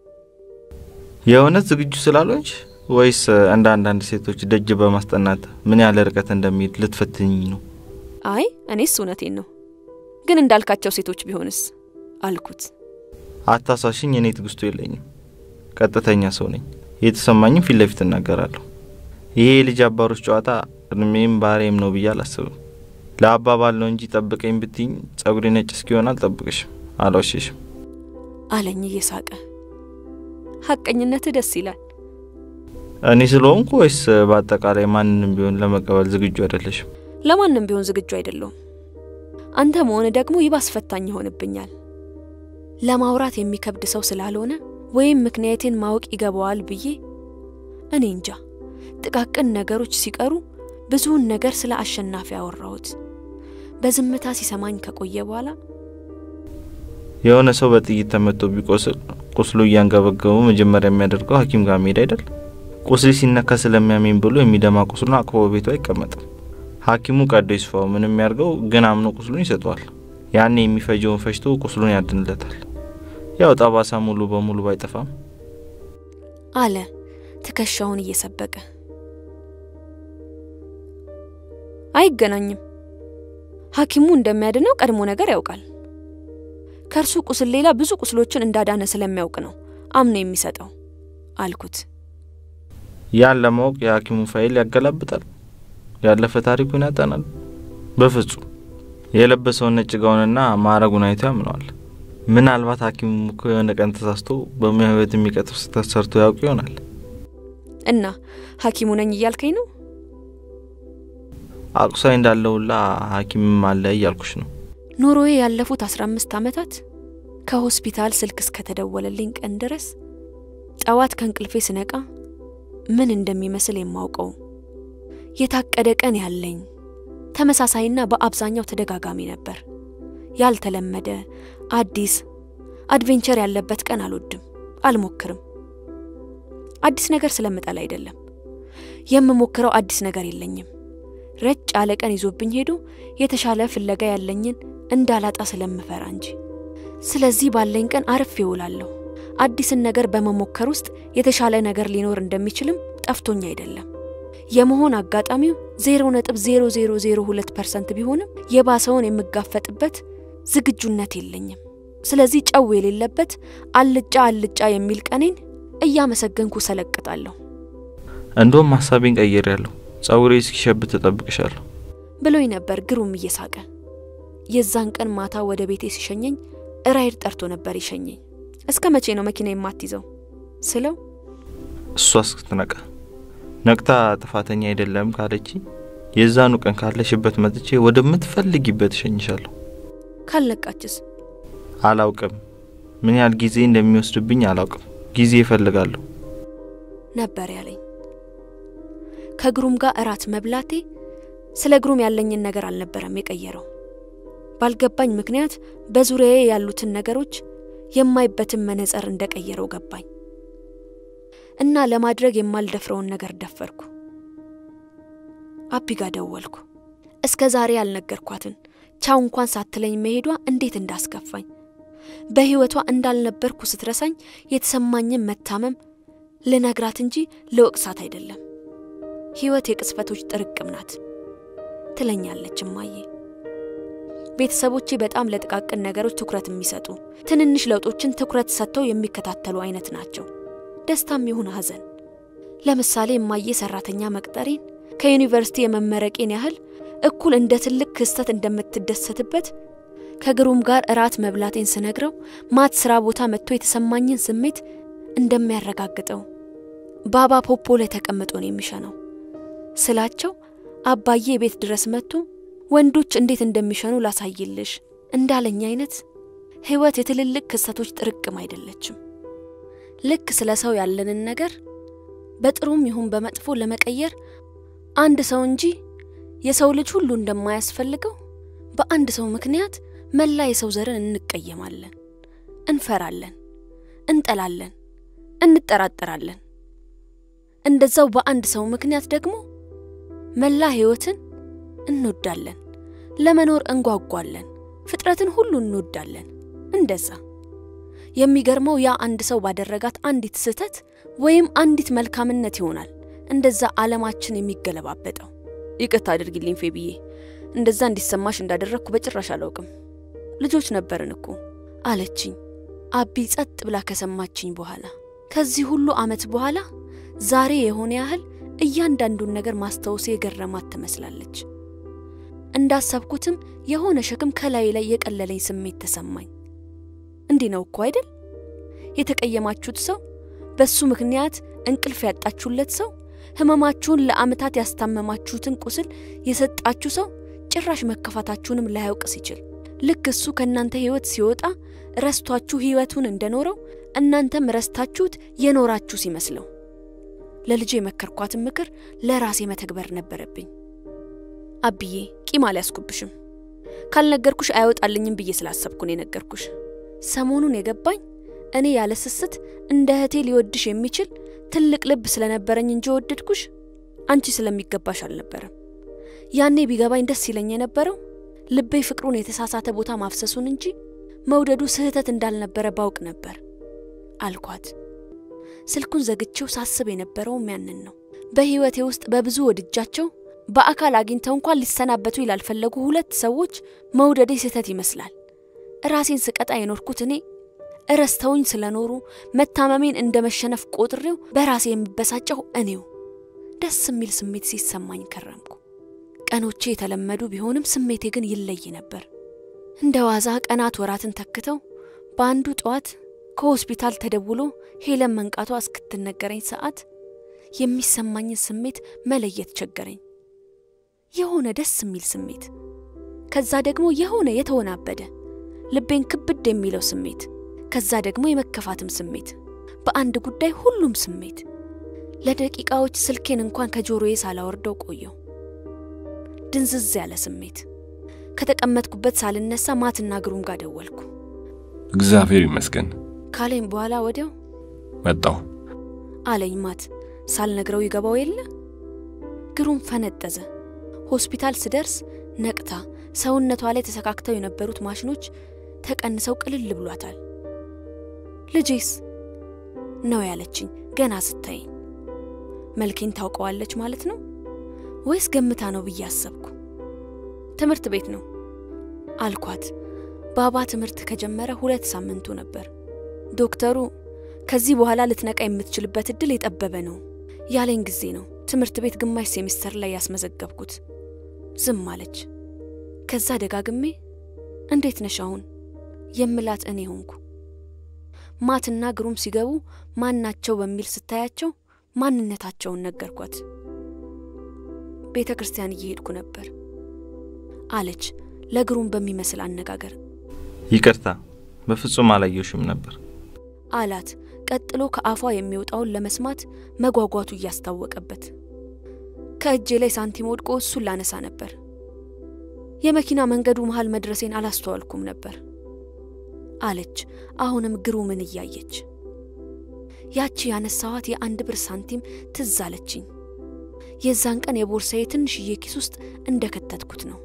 የእውነት ዝግጁ ስላልሆንሽ ወይስ እንደ አንዳንድ ሴቶች ደጅ በማስጠናት ምን ያህል ርቀት እንደሚሄድ ልትፈትኝ ነው? አይ እኔስ እውነቴን ነው፣ ግን እንዳልካቸው ሴቶች ቢሆንስ አልኩት። አታሳሽኝ። እኔ ትግስቱ የለኝም። ቀጥተኛ ሰው ነኝ። የተሰማኝም ፊት ለፊት እናገራለሁ። ይሄ የልጅ አባሮች ጨዋታ እድሜም ባህሬም ነው ብዬ አላስብም። ለአባባል ነው እንጂ ጠብቀኝ ብትኝ ጸጉሬ ነጭ እስኪሆን አልጠብቅሽም፣ አልዋሽሽም አለኝ እየሳቀ። ሐቀኝነትህ ደስ ይላል። እኔ ስለሆንኩ ወይስ በአጠቃላይ ማንንም ቢሆን ለመቀበል ዝግጁ አይደለሽም? ለማንም ቢሆን ዝግጁ አይደለሁም። አንተ መሆን ደግሞ ይባስ ፈታኝ ይሆንብኛል። ለማውራት የሚከብድ ሰው ስላልሆነ ወይም ምክንያቴን ማወቅ ይገባዋል ብዬ እኔ እንጃ። ጥቃቅን ነገሮች ሲቀሩ ብዙውን ነገር ስለ አሸናፊ አወራሁት። በዝምታ ሲሰማኝ ከቆየ በኋላ የሆነ ሰው በጥይት ተመቶ ቢቆስል ቁስሉ እያንገበገቡ መጀመሪያ የሚያደርገው ሐኪም ጋር መሄድ አይደል? ቁስሌ ሲነካ ስለሚያሜን ብሎ የሚደማ ቁስሉን አቅፎ ቤቱ አይቀመጥም። ሐኪሙ ቀዶ ይስፋው ምንም ያርገው፣ ግን አምኖ ቁስሉን ይሰጠዋል። ያኔ የሚፈጀውን ፈጅቶ ቁስሉን ያድንለታል። ያው ጠባሳ ሙሉ በሙሉ ባይጠፋም አለ ትከሻውን እየሰበቀ። አይገናኝም። ሐኪሙ እንደሚያድነው ቀድሞ ነገር ያውቃል። ከእርሱ ቁስል ሌላ ብዙ ቁስሎችን እንዳዳነ ስለሚያውቅ ነው አምኖ የሚሰጠው አልኩት። ያን ለማወቅ የሐኪሙን ፋይል ያገላብጣል፣ ያለፈ ታሪኩን ያጠናል። በፍጹም የለበሰውን ነጭ ጋውንና ማዕረጉን አይቶ ያምነዋል። ምናልባት ሐኪሙ እኮ የሆነ ቀን ተሳስቶ በሙያ ሕይወት የሚቀጥፍ ስህተት ሰርቶ ያውቅ ይሆናል። እና ሐኪሙ ነኝ እያልከኝ ነው? አቁሳይ እንዳለውላ ሐኪምም አለ እያልኩሽ ነው። ኑሮዬ ያለፉት አስራ አምስት ዓመታት ከሆስፒታል ስልክ እስከተደወለልኝ ቀን ድረስ ጠዋት ከእንቅልፌ ስነቃ ምን እንደሚመስል የማውቀው የታቀደ ቀን ያለኝ ተመሳሳይና በአብዛኛው ተደጋጋሚ ነበር። ያልተለመደ አዲስ አድቬንቸር ያለበት ቀን አልወድም፣ አልሞክርም። አዲስ ነገር ስለምጠላ አይደለም፣ የምሞክረው አዲስ ነገር የለኝም። ረጭ ያለ ቀን ይዞብኝ ሄዶ የተሻለ ፍለጋ ያለኝን እንዳላጣ ስለምፈራ እንጂ። ስለዚህ ባለኝ ቀን አርፌ እውላለሁ። አዲስን ነገር በመሞከር ውስጥ የተሻለ ነገር ሊኖር እንደሚችልም ጠፍቶኝ አይደለም። የመሆን አጋጣሚው 0.0002 ፐርሰንት ቢሆንም የባሰውን የምጋፈጥበት ዝግጁነት የለኝም። ስለዚህ ጨው የሌለበት አልጫ አልጫ የሚል ቀኔን እያመሰገንኩ ሰለቅጣለሁ እንደውም ሀሳቤን ቀይር ያለሁ ጸጉሬ እስኪሸብት ተጠብቅሻለሁ ብሎኝ ነበር ግሩም እየሳቀ። የዛን ቀን ማታ ወደ ቤቴ ሲሸኘኝ ራይድ ጠርቶ ነበር ይሸኘኝ። እስከ መቼ ነው መኪና የማትይዘው ስለው እሷ እስክትነቃ ነቅታ ጥፋተኛ አይደለም ካለች የዛኑ ቀን ካለሽበት መጥቼ ወደምትፈልጊበት እሸኝሻለሁ። ካልነቃችስ አላውቅም፣ ምን ያህል ጊዜ እንደሚወስድብኝ አላውቅም። ጊዜ ይፈልጋለሁ። ነበር ያለኝ። ከግሩም ጋር እራት መብላቴ ስለ ግሩም ያለኝን ነገር አልነበረም የቀየረው። ባልገባኝ ምክንያት በዙሪያዬ ያሉትን ነገሮች የማይበትን መነጽር እንደቀየረው ገባኝ እና ለማድረግ የማልደፍረውን ነገር ደፈርኩ። አቢ ጋ ደወልኩ። እስከ ዛሬ ያልነገርኳትን ቻው እንኳን ሳትለኝ መሄዷ እንዴት እንዳስከፋኝ በሕይወቷ እንዳልነበርኩ ስትረሳኝ የተሰማኝን መታመም ልነግራት እንጂ ልወቅሳት አይደለም። ሕይወት የቅጽበቶች ጥርቅም ናት ትለኛለች እማዬ። ቤተሰቦቼ በጣም ለጥቃቅን ነገሮች ትኩረት የሚሰጡ ትንንሽ ለውጦችን ትኩረት ሰጥተው የሚከታተሉ አይነት ናቸው። ደስታም ይሁን ሐዘን። ለምሳሌ እማዬ ሰራተኛ መቅጠሬን ከዩኒቨርሲቲ የመመረቄን ያህል እኩል እንደ ትልቅ ክስተት እንደምትደሰትበት ከግሩም ጋር እራት መብላቴን ስነግረው ማት ስራ ቦታ መጥቶ የተሰማኝን ስሜት እንደሚያረጋግጠው ባባ ፖፖ ላይ ተቀምጦ ነው የሚሸነው ስላቸው አባዬ ቤት ድረስ መጥቶ ወንዶች እንዴት እንደሚሸኑ ላሳይልሽ እንዳለኝ አይነት ሕይወት የትልልቅ ክስተቶች ጥርቅም አይደለችም። ልክ ስለ ሰው ያለንን ነገር በጥሩም ይሁን በመጥፎ ለመቀየር አንድ ሰው እንጂ የሰው ልጅ ሁሉ እንደማያስፈልገው በአንድ ሰው ምክንያት መላ የሰው ዘርን እንቀየማለን፣ እንፈራለን፣ እንጠላለን፣ እንጠራጠራለን። እንደዛው በአንድ ሰው ምክንያት ደግሞ መላ ሕይወትን እንወዳለን፣ ለመኖር እንጓጓለን፣ ፍጥረትን ሁሉ እንወዳለን። እንደዛ የሚገርመው ያ አንድ ሰው ባደረጋት አንዲት ስህተት ወይም አንዲት መልካምነት ይሆናል እንደዛ ዓለማችን የሚገለባበጠው። ይቅርታ አድርጊልኝ ፌብዬ፣ እንደዛ እንዲሰማሽ እንዳደረግኩ በጭራሽ አላውቅም። ልጆች ነበርን እኮ አለችኝ አቢ ጸጥ ብላ ከሰማችኝ በኋላ። ከዚህ ሁሉ ዓመት በኋላ ዛሬ የሆነ ያህል እያንዳንዱን ነገር ማስታወሴ የገረማት ትመስላለች። እንዳሰብኩትም የሆነ ሸክም ከላይ ላይ የቀለለኝ ስሜት ተሰማኝ። እንዲህ ነው እኮ አይደል? የተቀየማችሁት ሰው፣ በሱ ምክንያት እንቅልፍ ያጣችሁለት ሰው፣ ህመማችሁን ለዓመታት ያስታመማችሁትን ቁስል የሰጣችሁ ሰው ጭራሽ መከፋታችሁንም ላያውቅ ሲችል ልክ እሱ ከእናንተ ህይወት ሲወጣ ረስቷችሁ ህይወቱን እንደኖረው እናንተም ረስታችሁት የኖራችሁ ሲመስለው ለልጄ የመከርኳትን ምክር ለራሴ መተግበር ነበረብኝ። አብዬ ቂም አልያዝኩብሽም። ካልነገርኩሽ አይወጣልኝም ብዬ ስላሰብኩ ነው የነገርኩሽ። ሰሞኑን የገባኝ እኔ ያለ ስስት እንደ እህቴ ሊወድሽ የሚችል ትልቅ ልብ ስለነበረኝ እንጂ ወደድኩሽ አንቺ ስለሚገባሽ አልነበረም። ያኔ ቢገባኝ ደስ ይለኝ የነበረው ልቤ ፍቅሩን የተሳሳተ ቦታ ማፍሰሱን እንጂ መውደዱ ስህተት እንዳልነበረ ባውቅ ነበር አልኳት። ስልኩን ዘግቼው ሳስብ የነበረውም ያንን ነው። በህይወቴ ውስጥ በብዙ ወድጃቸው በአካል አግኝተው እንኳን ሊሰናበቱ ላልፈለጉ ሁለት ሰዎች መውደዴ ስህተት ይመስላል። ራሴን ስቀጣ የኖርኩት እኔ እረስተውኝ ስለኖሩ መታመሜን እንደ መሸነፍ ቆጥሬው በራሴ የምበሳጨው እኔው ደስ የሚል ስሜት ሲሰማኝ ከረምኩ። ቀኖቼ የተለመዱ ቢሆንም ስሜቴ ግን ይለይ ነበር። እንደ ዋዛ ቀናት ወራትን ተክተው በአንዱ ጠዋት ከሆስፒታል ተደውሎ ሄለን መንቃቷ እስክትነገረኝ ሰዓት የሚሰማኝን ስሜት መለየት ቸገረኝ። የሆነ ደስ የሚል ስሜት፣ ከዛ ደግሞ የሆነ የተወናበደ ልቤን ክብድ የሚለው ስሜት፣ ከዛ ደግሞ የመከፋትም ስሜት፣ በአንድ ጉዳይ ሁሉም ስሜት። ለደቂቃዎች ስልኬን እንኳን ከጆሮዬ ሳላወርደው ቆየው። ድንዝዝ ያለ ስሜት። ከተቀመጥኩበት ሳልነሳ ማትና ግሩም ጋር ደወልኩ። እግዚአብሔር ይመስገን ካለኝ በኋላ ወዲያው መጣሁ። አለኝ ማት ሳልነግረው ይገባው የለ ግሩም ፈነጠዘ። ሆስፒታል ስደርስ ነቅታ ሰውነቷ ላይ ተሰካክተው የነበሩት ማሽኖች ተቀንሰው ቅልል ብሏታል። ልጄስ ነው ያለችኝ ገና ስታይኝ። መልኬን ታውቀዋለች ማለት ነው ወይስ ገምታ ነው ብዬ አሰብኩ። ትምህርት ቤት ነው አልኳት። ባባ ትምህርት ከጀመረ ሁለት ሳምንቱ ነበር። ዶክተሩ ከዚህ በኋላ ልትነቃ የምትችልበት እድል የጠበበ ነው ያለኝ ጊዜ ነው ትምህርት ቤት ግማሽ ሴሚስተር ላይ ያስመዘገብኩት። ዝም አለች። ከዛ ደጋግሜ እንዴት ነሽ አሁን የምላት እኔ ሆንኩ። ማትና ግሩም ሲገቡ ማናቸው በሚል ስታያቸው ማንነታቸውን ነገርኳት። ቤተ ክርስቲያን እየሄድኩ ነበር አለች ለግሩም በሚመስል አነጋገር። ይቅርታ በፍጹም አላየሽም ነበር አላት ቀጥሎ ከአፏ የሚወጣውን ለመስማት መጓጓቱ እያስታወቀበት። ከእጄ ላይ ሳንቲም ወድቆ እሱን ላነሳ ነበር። የመኪና መንገዱ መሃል መድረሴን አላስተዋልኩም ነበር አለች አሁንም ግሩምን እያየች። ያቺ ያነሳዋት የአንድ ብር ሳንቲም ትዝ አለችኝ። የዛን ቀን የቦርሳዬ ትንሽዬ ኪስ ውስጥ እንደ ከተትኩት ነው።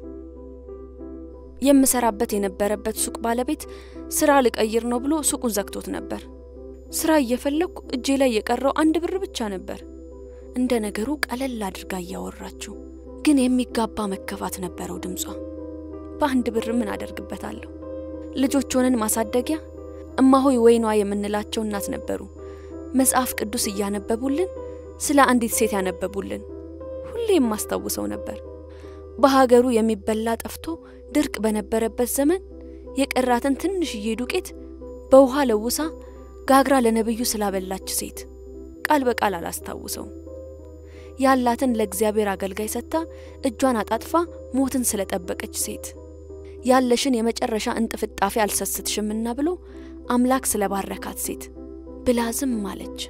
የምሰራበት የነበረበት ሱቅ ባለቤት ስራ ልቀይር ነው ብሎ ሱቁን ዘግቶት ነበር። ስራ እየፈለግኩ እጄ ላይ የቀረው አንድ ብር ብቻ ነበር። እንደ ነገሩ ቀለል አድርጋ እያወራችው፣ ግን የሚጋባ መከፋት ነበረው ድምጿ። በአንድ ብር ምን አደርግበታለሁ? ልጆች ሆነን ማሳደጊያ እማሆይ ወይኗ የምንላቸው እናት ነበሩ። መጽሐፍ ቅዱስ እያነበቡልን ስለ አንዲት ሴት ያነበቡልን ሁሌ የማስታውሰው ነበር። በሀገሩ የሚበላ ጠፍቶ ድርቅ በነበረበት ዘመን የቀራትን ትንሽዬ ዱቄት በውሃ ለውሳ ጋግራ ለነብዩ ስላበላች ሴት ቃል በቃል አላስታውሰውም። ያላትን ለእግዚአብሔር አገልጋይ ሰጥታ እጇን አጣጥፋ ሞትን ስለጠበቀች ሴት ያለሽን የመጨረሻ እንጥፍጣፊ አልሰስትሽምና ብሎ አምላክ ስለባረካት ሴት ብላ ዝም አለች።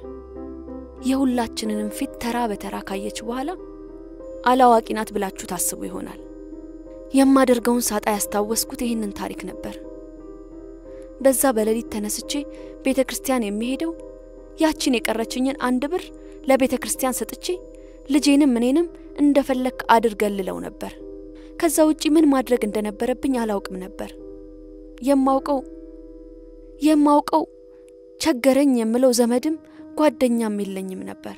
የሁላችንንም ፊት ተራ በተራ ካየች በኋላ አላዋቂ ናት ብላችሁ ታስቡ ይሆናል። የማደርገውን ሳጣ ያስታወስኩት ይህንን ታሪክ ነበር። በዛ በሌሊት ተነስቼ ቤተ ክርስቲያን የሚሄደው ያቺን የቀረችኝን አንድ ብር ለቤተ ክርስቲያን ሰጥቼ ልጄንም እኔንም እንደፈለክ አድርገልለው ነበር። ከዛ ውጪ ምን ማድረግ እንደነበረብኝ አላውቅም ነበር። የማውቀው የማውቀው ቸገረኝ የምለው ዘመድም ጓደኛም የለኝም ነበር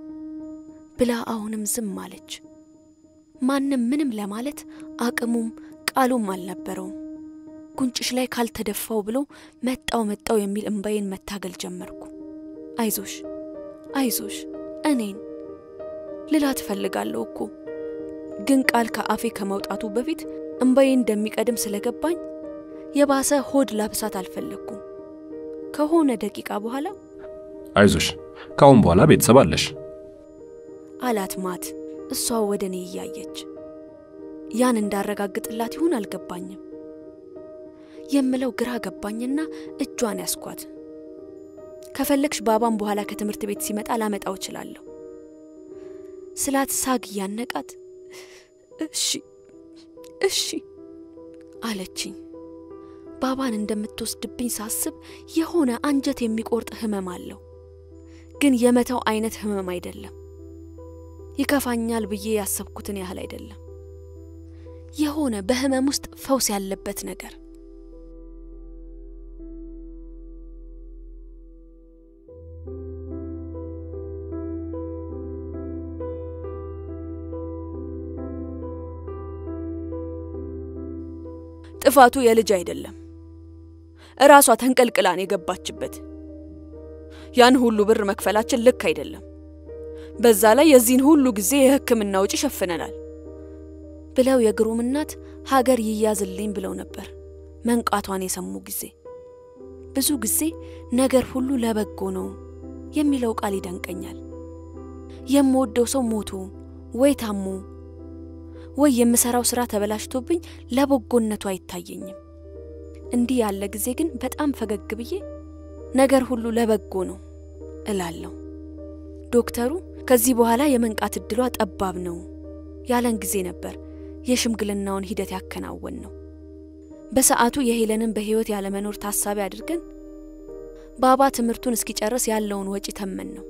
ብላ አሁንም ዝም አለች። ማንም ምንም ለማለት አቅሙም ቃሉም አልነበረውም። ጉንጭሽ ላይ ካልተደፋው ብሎ መጣው መጣው የሚል እምባዬን መታገል ጀመርኩ። አይዞሽ አይዞሽ እኔን ልላ ትፈልጋለሁ እኮ ግን ቃል ከአፌ ከመውጣቱ በፊት እምባዬ እንደሚቀድም ስለገባኝ የባሰ ሆድ ላብሳት አልፈለግኩም። ከሆነ ደቂቃ በኋላ አይዞሽ፣ ከአሁን በኋላ ቤተሰብ አለሽ አላት ማት እሷ ወደ እኔ እያየች። ያን እንዳረጋግጥላት ይሁን አልገባኝም። የምለው ግራ ገባኝና እጇን ያስኳት። ከፈለግሽ ባባም በኋላ ከትምህርት ቤት ሲመጣ ላመጣው እችላለሁ ስላት ሳግ እያነቃት እሺ እሺ አለችኝ። ባባን እንደምትወስድብኝ ሳስብ የሆነ አንጀት የሚቆርጥ ህመም አለው፣ ግን የመተው አይነት ህመም አይደለም። ይከፋኛል ብዬ ያሰብኩትን ያህል አይደለም። የሆነ በህመም ውስጥ ፈውስ ያለበት ነገር ጥፋቱ የልጅ አይደለም እራሷ ተንቀልቅላን የገባችበት። ያን ሁሉ ብር መክፈላችን ልክ አይደለም። በዛ ላይ የዚህን ሁሉ ጊዜ የሕክምና ውጪ ሸፍነናል ብለው የግሩም እናት ሀገር ይያዝልኝ ብለው ነበር መንቃቷን የሰሙ ጊዜ። ብዙ ጊዜ ነገር ሁሉ ለበጎ ነው የሚለው ቃል ይደንቀኛል። የምወደው ሰው ሞቶ ወይ ታሞ ወይ የምሰራው ስራ ተበላሽቶብኝ ለበጎነቱ አይታየኝም። እንዲህ ያለ ጊዜ ግን በጣም ፈገግ ብዬ ነገር ሁሉ ለበጎ ነው እላለሁ። ዶክተሩ ከዚህ በኋላ የመንቃት እድሏ ጠባብ ነው ያለን ጊዜ ነበር የሽምግልናውን ሂደት ያከናወን ነው። በሰዓቱ የሄለንን በህይወት ያለመኖር ታሳቢ አድርገን ባባ ትምህርቱን እስኪጨርስ ያለውን ወጪ ተመን ነው።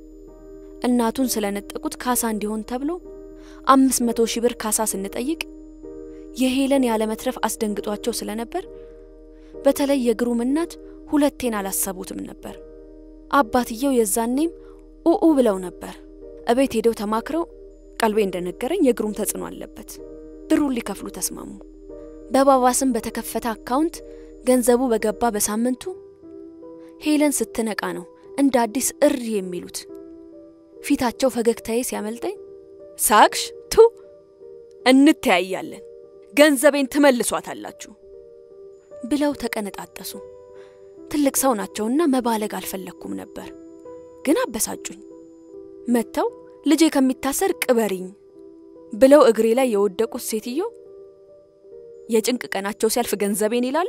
እናቱን ስለነጠቁት ካሳ እንዲሆን ተብሎ አምስት መቶ ሺህ ብር ካሳ ስንጠይቅ የሄለን ያለመትረፍ አስደንግጧቸው ስለነበር በተለይ የግሩም እናት ሁለቴን አላሰቡትም ነበር። አባትየው የዛኔም ኡኡ ብለው ነበር። እቤት ሄደው ተማክረው ቀልቤ እንደነገረኝ የግሩም ተጽዕኖ አለበት። ብሩን ሊከፍሉ ተስማሙ። በባባ ስም በተከፈተ አካውንት ገንዘቡ በገባ በሳምንቱ ሄለን ስትነቃ ነው እንደ አዲስ እሪ የሚሉት። ፊታቸው ፈገግታዬ ሲያመልጠኝ ሳቅሽ ቱ እንተያያለን፣ ገንዘቤን ትመልሷታላችሁ ብለው ተቀነጣጠሱ። ትልቅ ሰው ናቸውና መባለግ አልፈለግኩም ነበር፣ ግን አበሳጩኝ። መጥተው ልጄ ከሚታሰር ቅበሪኝ ብለው እግሬ ላይ የወደቁት ሴትዮ የጭንቅ ቀናቸው ሲያልፍ ገንዘቤን ይላሉ።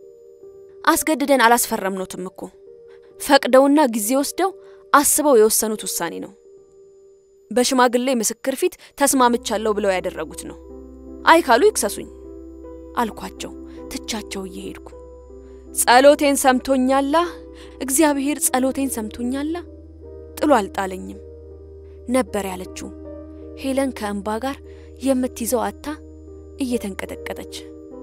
አስገድደን አላስፈረምኖትም እኮ ፈቅደውና ጊዜ ወስደው አስበው የወሰኑት ውሳኔ ነው። በሽማግሌ ምስክር ፊት ተስማምቻለሁ ብለው ያደረጉት ነው። አይ ካሉ ይክሰሱኝ አልኳቸው ትቻቸው እየሄድኩ። ጸሎቴን ሰምቶኛላ፣ እግዚአብሔር ጸሎቴን ሰምቶኛላ፣ ጥሎ አልጣለኝም ነበር ያለችው ሄለን ከእንባ ጋር የምትይዘው አታ እየተንቀጠቀጠች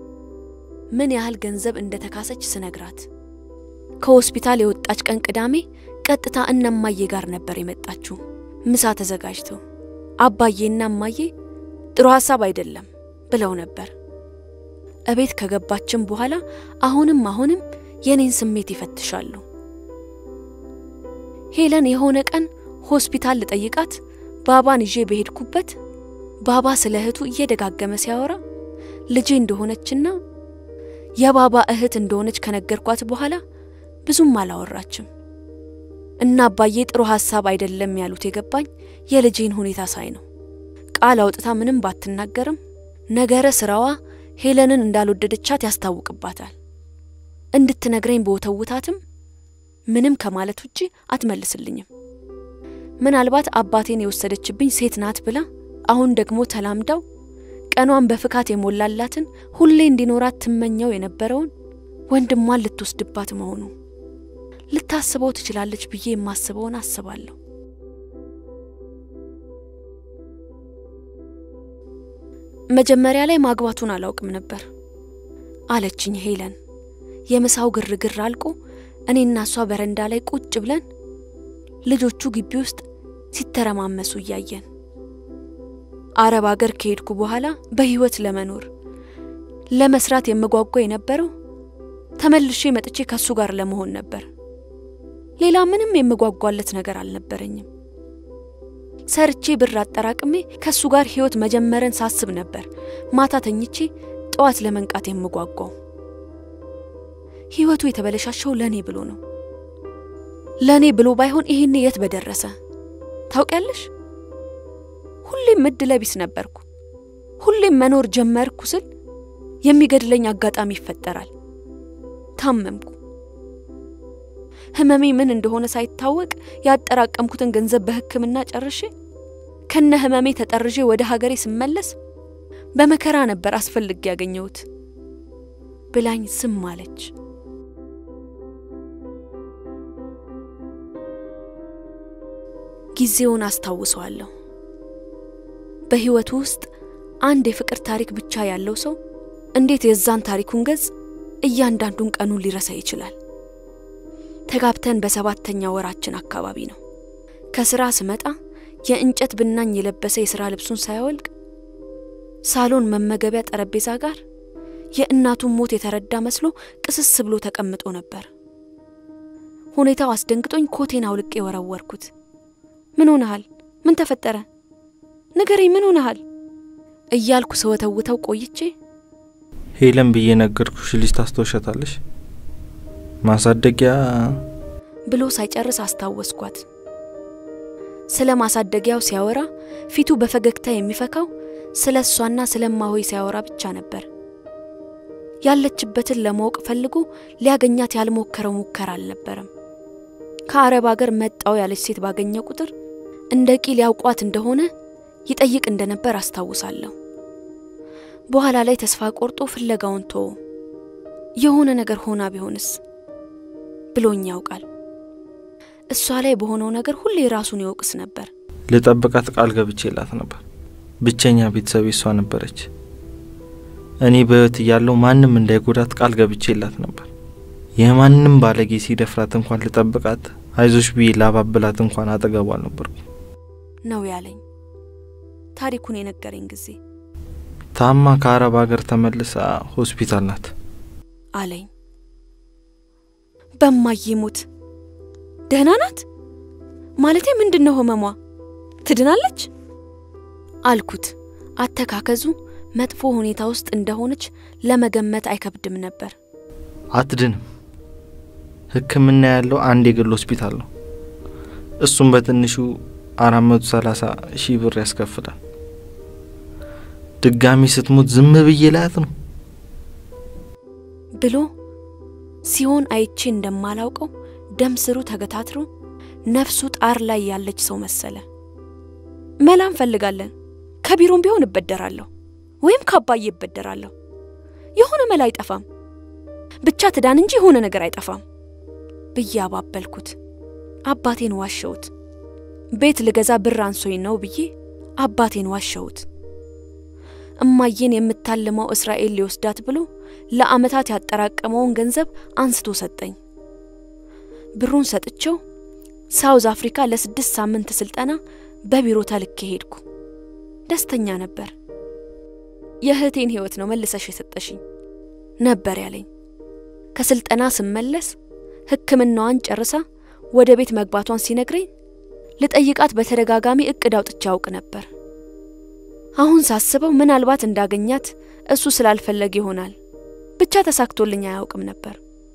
ምን ያህል ገንዘብ እንደተካሰች ስነግራት ከሆስፒታል የወጣች ቀን ቅዳሜ ቀጥታ እነማዬ ጋር ነበር የመጣችው። ምሳ ተዘጋጅተው አባዬና እማዬ ጥሩ ሀሳብ አይደለም ብለው ነበር። እቤት ከገባችን በኋላ አሁንም አሁንም የኔን ስሜት ይፈትሻሉ። ሄለን የሆነ ቀን ሆስፒታል ልጠይቃት ባባን ይዤ በሄድኩበት ባባ ስለ እህቱ እየደጋገመ ሲያወራ ልጄ እንደሆነችና የባባ እህት እንደሆነች ከነገርኳት በኋላ ብዙም አላወራችም እና አባዬ ጥሩ ሀሳብ አይደለም ያሉት የገባኝ የልጄን ሁኔታ ሳይ ነው። ቃል አውጥታ ምንም ባትናገርም ነገረ ስራዋ ሄለንን እንዳልወደደቻት ያስታውቅባታል። እንድትነግረኝ በወተውታትም ምንም ከማለት ውጪ አትመልስልኝም። ምናልባት አባቴን የወሰደችብኝ ሴት ናት ብላ አሁን ደግሞ ተላምዳው ቀኗን በፍካት የሞላላትን ሁሌ እንዲኖራት ትመኘው የነበረውን ወንድሟን ልትወስድባት መሆኑ ልታስበው ትችላለች ብዬ የማስበውን አስባለሁ። መጀመሪያ ላይ ማግባቱን አላውቅም ነበር አለችኝ ሄለን። የምሳው ግርግር አልቆ እኔና እሷ በረንዳ ላይ ቁጭ ብለን ልጆቹ ግቢ ውስጥ ሲተረማመሱ እያየን አረብ አገር ከሄድኩ በኋላ በህይወት ለመኖር ለመስራት የምጓጓ የነበረው ተመልሼ መጥቼ ከሱ ጋር ለመሆን ነበር። ሌላ ምንም የምጓጓለት ነገር አልነበረኝም። ሰርቼ ብር አጠራቅሜ ከሱ ጋር ህይወት መጀመርን ሳስብ ነበር ማታ ተኝቼ ጠዋት ለመንቃት የምጓጓው። ህይወቱ የተበለሻሸው ለኔ ብሎ ነው። ለኔ ብሎ ባይሆን ይሄኔ የት በደረሰ ታውቂያለሽ? ሁሌም እድለ ቢስ ነበርኩ። ሁሌም መኖር ጀመርኩ ስል የሚገድለኝ አጋጣሚ ይፈጠራል። ታመምኩ። ህመሜ ምን እንደሆነ ሳይታወቅ ያጠራቀምኩትን ገንዘብ በሕክምና ጨርሼ ከነ ህመሜ ተጠርዤ ወደ ሀገሬ ስመለስ በመከራ ነበር አስፈልግ ያገኘሁት ብላኝ ዝም አለች። ጊዜውን አስታውሰዋለሁ። በህይወቱ ውስጥ አንድ የፍቅር ታሪክ ብቻ ያለው ሰው እንዴት የዛን ታሪኩን ገጽ እያንዳንዱን ቀኑን ሊረሳ ይችላል? ተጋብተን በሰባተኛ ወራችን አካባቢ ነው። ከስራ ስመጣ የእንጨት ብናኝ የለበሰ የስራ ልብሱን ሳያወልቅ ሳሎን መመገቢያ ጠረጴዛ ጋር የእናቱን ሞት የተረዳ መስሎ ቅስስ ብሎ ተቀምጦ ነበር። ሁኔታው አስደንግጦኝ ኮቴን አውልቄ ወረወርኩት። ምን ሆነሃል? ምን ተፈጠረ? ንገረኝ፣ ምን ሆነሃል? እያልኩ ስወተውተው ቆይቼ ሄለን ብዬ ነገርኩሽ ልጅ ታስታውሻታለሽ? ማሳደጊያ ብሎ ሳይጨርስ አስታወስኳት። ስለ ማሳደጊያው ሲያወራ ፊቱ በፈገግታ የሚፈካው ስለ እሷና ስለ እማሆይ ሲያወራ ብቻ ነበር። ያለችበትን ለማወቅ ፈልጎ ሊያገኛት ያልሞከረው ሙከራ አልነበረም። ከአረብ አገር መጣው ያለች ሴት ባገኘ ቁጥር እንደ ቂል ያውቋት እንደሆነ ይጠይቅ እንደነበር አስታውሳለሁ። በኋላ ላይ ተስፋ ቆርጦ ፍለጋውን ተወ። የሆነ ነገር ሆና ቢሆንስ ብሎኝ ያውቃል። እሷ ላይ በሆነው ነገር ሁሌ ራሱን ይወቅስ ነበር። ልጠብቃት ቃል ገብቼላት ነበር። ብቸኛ ቤተሰብ እሷ ነበረች። እኔ በሕይወት እያለሁ ማንም እንዳይጎዳት ቃል ገብቼላት ነበር። የማንም ባለጌ ሲደፍራት እንኳን ልጠብቃት፣ አይዞሽ ብዬ ላባብላት እንኳን አጠገቧ አልነበርኩ ነው ያለኝ ታሪኩን የነገረኝ ጊዜ ታማ ከአረብ ሀገር ተመልሳ ሆስፒታል ናት አለኝ። በማዬ ሞት ደህና ናት ማለቴ ምንድን ነው ህመሟ? ትድናለች አልኩት። አተካከዙ መጥፎ ሁኔታ ውስጥ እንደሆነች ለመገመት አይከብድም ነበር። አትድንም። ሕክምና ያለው አንድ የግል ሆስፒታል ነው። እሱም በትንሹ አራት መቶ ሰላሳ ሺህ ብር ያስከፍላል። ድጋሚ ስትሞት ዝም ብዬ ላያት ነው ብሎ ሲሆን አይቼ እንደማላውቀው ደም ስሩ ተገታትሮ ነፍሱ ጣር ላይ ያለች ሰው መሰለ። መላ እንፈልጋለን። ከቢሮም ቢሆን እበደራለሁ ወይም ከአባዬ እበደራለሁ። የሆነ መላ አይጠፋም። ብቻ ትዳን እንጂ የሆነ ነገር አይጠፋም ብዬ አባበልኩት። አባቴን ዋሸሁት። ቤት ልገዛ ብር አንሶኝ ነው ብዬ አባቴን ዋሸሁት። እማዬን የምታልመው እስራኤል ሊወስዳት ብሎ ለአመታት ያጠራቀመውን ገንዘብ አንስቶ ሰጠኝ። ብሩን ሰጥቼው ሳውዝ አፍሪካ ለስድስት ሳምንት ስልጠና በቢሮ ተልኬ ሄድኩ። ደስተኛ ነበር። የእህቴን ህይወት ነው መልሰሽ የሰጠሽኝ ነበር ያለኝ። ከስልጠና ስመለስ ሕክምናዋን ጨርሳ ወደ ቤት መግባቷን ሲነግረኝ ልጠይቃት በተደጋጋሚ እቅድ አውጥቼ አውቅ ነበር። አሁን ሳስበው ምናልባት እንዳገኛት እሱ ስላልፈለግ ይሆናል። ብቻ ተሳክቶልኝ አያውቅም ነበር።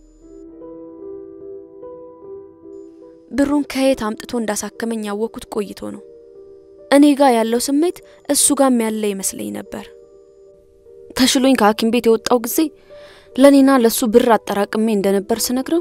ብሩን ከየት አምጥቶ እንዳሳከመኝ ያወቅኩት ቆይቶ ነው። እኔ ጋር ያለው ስሜት እሱ ጋም ያለ ይመስለኝ ነበር። ተሽሎኝ ከሐኪም ቤት የወጣው ጊዜ ለእኔና ለእሱ ብር አጠራቅሜ እንደነበር ስነግረው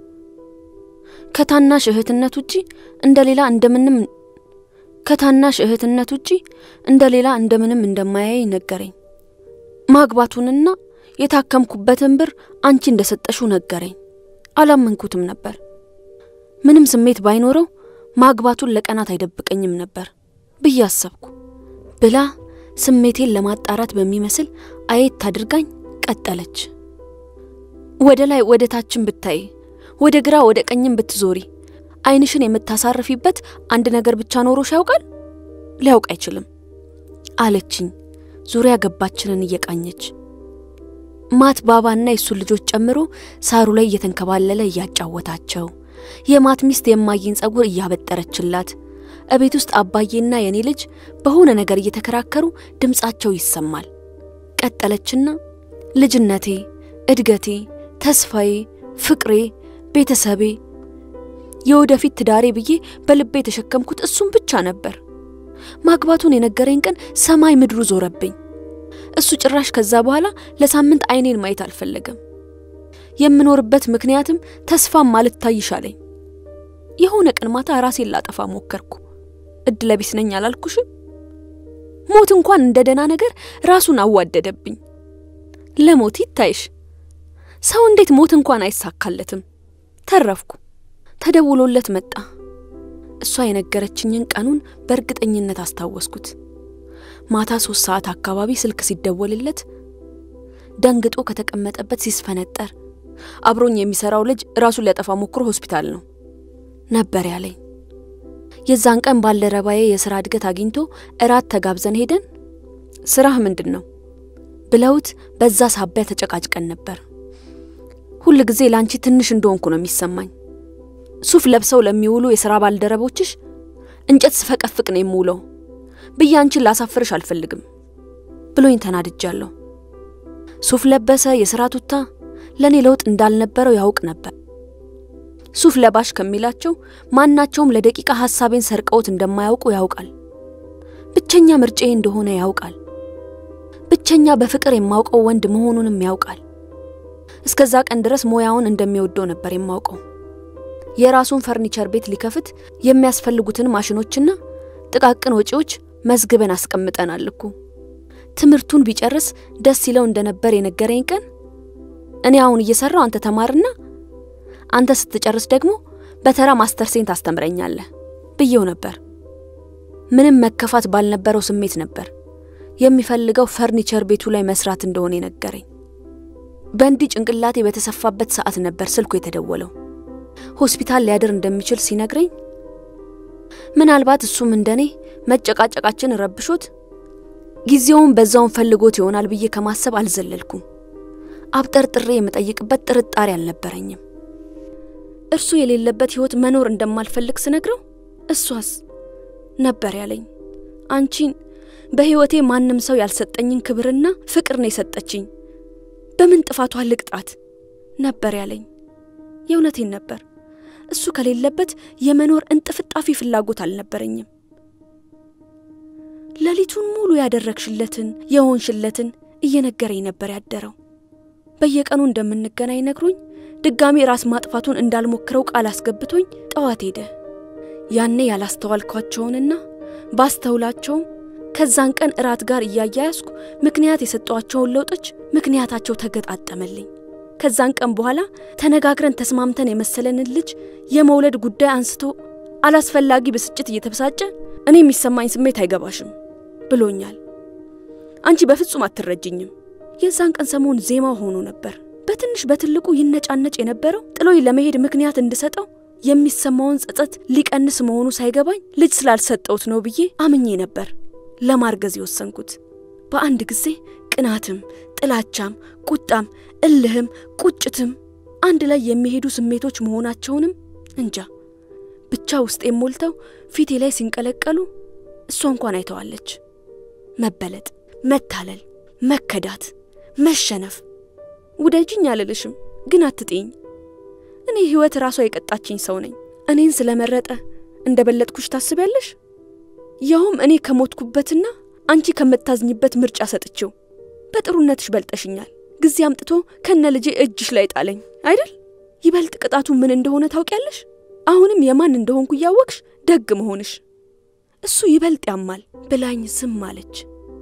ከታናሽ እህትነት ውጪ እንደ ሌላ እንደምንም ከታናሽ እህትነት ውጪ እንደ ሌላ እንደምንም እንደማያይ ነገረኝ። ማግባቱንና የታከምኩበትን ብር አንቺ እንደሰጠሽው ነገረኝ። አላመንኩትም ነበር። ምንም ስሜት ባይኖረው ማግባቱን ለቀናት አይደብቀኝም ነበር ብዬ አሰብኩ። ብላ ስሜቴን ለማጣራት በሚመስል አየት አድርጋኝ ቀጠለች። ወደ ላይ ወደ ታችን ብታይ፣ ወደ ግራ ወደ ቀኝም ብትዞሪ ዓይንሽን የምታሳርፊበት አንድ ነገር ብቻ ኖሮሽ ያውቃል? ሊያውቅ አይችልም አለችኝ፣ ዙሪያ ገባችንን እየቃኘች። ማት ባባና የእሱን ልጆች ጨምሮ ሳሩ ላይ እየተንከባለለ እያጫወታቸው የማት ሚስት የማይን ጸጉር እያበጠረችላት እቤት ውስጥ አባዬና የኔ ልጅ በሆነ ነገር እየተከራከሩ ድምፃቸው ይሰማል። ቀጠለችና ልጅነቴ፣ እድገቴ፣ ተስፋዬ፣ ፍቅሬ፣ ቤተሰቤ፣ የወደፊት ትዳሬ ብዬ በልቤ የተሸከምኩት እሱም ብቻ ነበር። ማግባቱን የነገረኝ ቀን ሰማይ ምድሩ ዞረብኝ። እሱ ጭራሽ ከዛ በኋላ ለሳምንት አይኔን ማየት አልፈለገም። የምኖርበት ምክንያትም ተስፋም አልታይ ይሻለኝ። የሆነ ቀን ማታ ራሴን ላጠፋ ሞከርኩ። እድለ ቢስ ነኝ አላልኩሽም? ሞት እንኳን እንደ ደህና ነገር ራሱን አዋደደብኝ። ለሞት ይታይሽ፣ ሰው እንዴት ሞት እንኳን አይሳካለትም። ተረፍኩ። ተደውሎለት መጣ። እሷ የነገረችኝን ቀኑን በእርግጠኝነት አስታወስኩት። ማታ ሶስት ሰዓት አካባቢ ስልክ ሲደወልለት ደንግጦ ከተቀመጠበት ሲስፈነጠር አብሮኝ የሚሰራው ልጅ ራሱን ሊያጠፋ ሞክሮ ሆስፒታል ነው ነበር ያለኝ። የዛን ቀን ባልደረባዬ የስራ እድገት አግኝቶ እራት ተጋብዘን ሄደን ስራህ ምንድን ነው ብለውት በዛ ሳቢያ ተጨቃጭቀን ነበር። ሁል ጊዜ ለአንቺ ትንሽ እንደሆንኩ ነው የሚሰማኝ። ሱፍ ለብሰው ለሚውሉ የሥራ ባልደረቦችሽ እንጨት ስፈቀፍቅ ነው የምውለው ብዬ አንቺን ላሳፍርሽ አልፈልግም ብሎኝ ተናድጃለሁ። ሱፍ ለበሰ የሥራ ቱታ ለእኔ ለውጥ እንዳልነበረው ያውቅ ነበር። ሱፍ ለባሽ ከሚላቸው ማናቸውም ለደቂቃ ሐሳቤን ሰርቀውት እንደማያውቁ ያውቃል። ብቸኛ ምርጫዬ እንደሆነ ያውቃል። ብቸኛ በፍቅር የማውቀው ወንድ መሆኑንም ያውቃል። እስከዛ ቀን ድረስ ሙያውን እንደሚወደው ነበር የማውቀው። የራሱን ፈርኒቸር ቤት ሊከፍት የሚያስፈልጉትን ማሽኖችና ጥቃቅን ወጪዎች መዝግበን አስቀምጠናል እኮ። ትምህርቱን ቢጨርስ ደስ ይለው እንደነበር የነገረኝ ቀን እኔ አሁን እየሰራው አንተ ተማርና አንተ ስትጨርስ ደግሞ በተራ ማስተርሴን ታስተምረኛለህ ብዬው ነበር። ምንም መከፋት ባልነበረው ስሜት ነበር የሚፈልገው ፈርኒቸር ቤቱ ላይ መስራት እንደሆነ የነገረኝ። በእንዲህ ጭንቅላቴ በተሰፋበት ሰዓት ነበር ስልኩ የተደወለው። ሆስፒታል ሊያድር እንደሚችል ሲነግረኝ ምናልባት እሱም እንደኔ መጨቃጨቃችን ረብሾት ጊዜውን በዛውን ፈልጎት ይሆናል ብዬ ከማሰብ አልዘለልኩም። አብጠርጥሬ የምጠይቅበት ጥርጣሬ አልነበረኝም። እርሱ የሌለበት ሕይወት መኖር እንደማልፈልግ ስነግረው እሷስ ነበር ያለኝ። አንቺን በሕይወቴ ማንም ሰው ያልሰጠኝን ክብርና ፍቅር ነው የሰጠችኝ። በምን ጥፋቷ ልቅጣት ነበር ያለኝ። የእውነቴን ነበር። እሱ ከሌለበት የመኖር እንጥፍጣፊ ፍላጎት አልነበረኝም። ሌሊቱን ሙሉ ያደረግሽለትን የሆንሽለትን እየነገረኝ ነበር ያደረው። በየቀኑ እንደምንገናኝ ነግሮኝ ድጋሚ ራስ ማጥፋቱን እንዳልሞክረው ቃል አስገብቶኝ ጠዋት ሄደ። ያኔ ያላስተዋልኳቸውንና ባስተውላቸውም ከዛን ቀን እራት ጋር እያያያዝኩ ምክንያት የሰጧቸውን ለውጦች ምክንያታቸው ተገጣጠመልኝ። ከዛን ቀን በኋላ ተነጋግረን ተስማምተን የመሰለንን ልጅ የመውለድ ጉዳይ አንስቶ አላስፈላጊ ብስጭት እየተበሳጨ እኔ የሚሰማኝ ስሜት አይገባሽም ብሎኛል። አንቺ በፍጹም አትረጅኝም። የዛን ቀን ሰሞን ዜማው ሆኖ ነበር። በትንሽ በትልቁ ይነጫነጭ የነበረው ጥሎኝ ለመሄድ ምክንያት እንድሰጠው የሚሰማውን ጸጸት ሊቀንስ መሆኑ ሳይገባኝ ልጅ ስላልሰጠውት ነው ብዬ አምኜ ነበር ለማርገዝ የወሰንኩት። በአንድ ጊዜ ቅናትም፣ ጥላቻም፣ ቁጣም፣ እልህም፣ ቁጭትም አንድ ላይ የሚሄዱ ስሜቶች መሆናቸውንም እንጃ ብቻ ውስጤን ሞልተው ፊቴ ላይ ሲንቀለቀሉ እሷ እንኳን አይተዋለች። መበለጥ፣ መታለል፣ መከዳት፣ መሸነፍ። ውደጅኝ አልልሽም፣ ግን አትጤኝ። እኔ ሕይወት ራሷ የቀጣችኝ ሰው ነኝ። እኔን ስለመረጠ እንደ በለጥኩሽ ታስቢያለሽ? ያውም እኔ ከሞትኩበትና አንቺ ከምታዝኝበት ምርጫ ሰጥቼው። በጥሩነትሽ በልጠሽኛል። ጊዜ አምጥቶ ከነ ልጄ እጅሽ ላይ ጣለኝ አይደል? ይበልጥ ቅጣቱ ምን እንደሆነ ታውቂያለሽ? አሁንም የማን እንደሆንኩ እያወቅሽ ደግ መሆንሽ እሱ ይበልጥ ያማል ብላኝ ዝም አለች።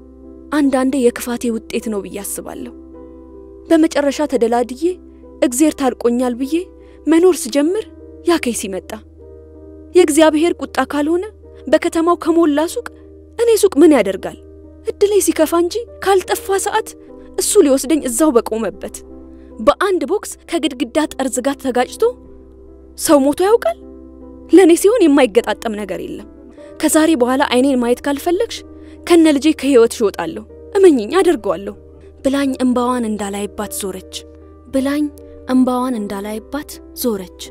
አንዳንዴ የክፋቴ ውጤት ነው ብዬ አስባለሁ። በመጨረሻ ተደላድዬ እግዜር ታርቆኛል ብዬ መኖር ስጀምር ያከይ ሲመጣ የእግዚአብሔር ቁጣ ካልሆነ በከተማው ከሞላ ሱቅ እኔ ሱቅ ምን ያደርጋል? እድሌ ሲከፋ እንጂ ካልጠፋ ሰዓት እሱ ሊወስደኝ እዛው በቆመበት በአንድ ቦክስ ከግድግዳ ጠርዝ ጋር ተጋጭቶ ሰው ሞቶ ያውቃል? ለእኔ ሲሆን የማይገጣጠም ነገር የለም። ከዛሬ በኋላ አይኔን ማየት ካልፈለግሽ ከነ ልጄ ከሕይወትሽ እወጣለሁ፣ እመኝኝ፣ አደርገዋለሁ ብላኝ እምባዋን እንዳላይባት ዞረች። ብላኝ እምባዋን እንዳላይባት ዞረች።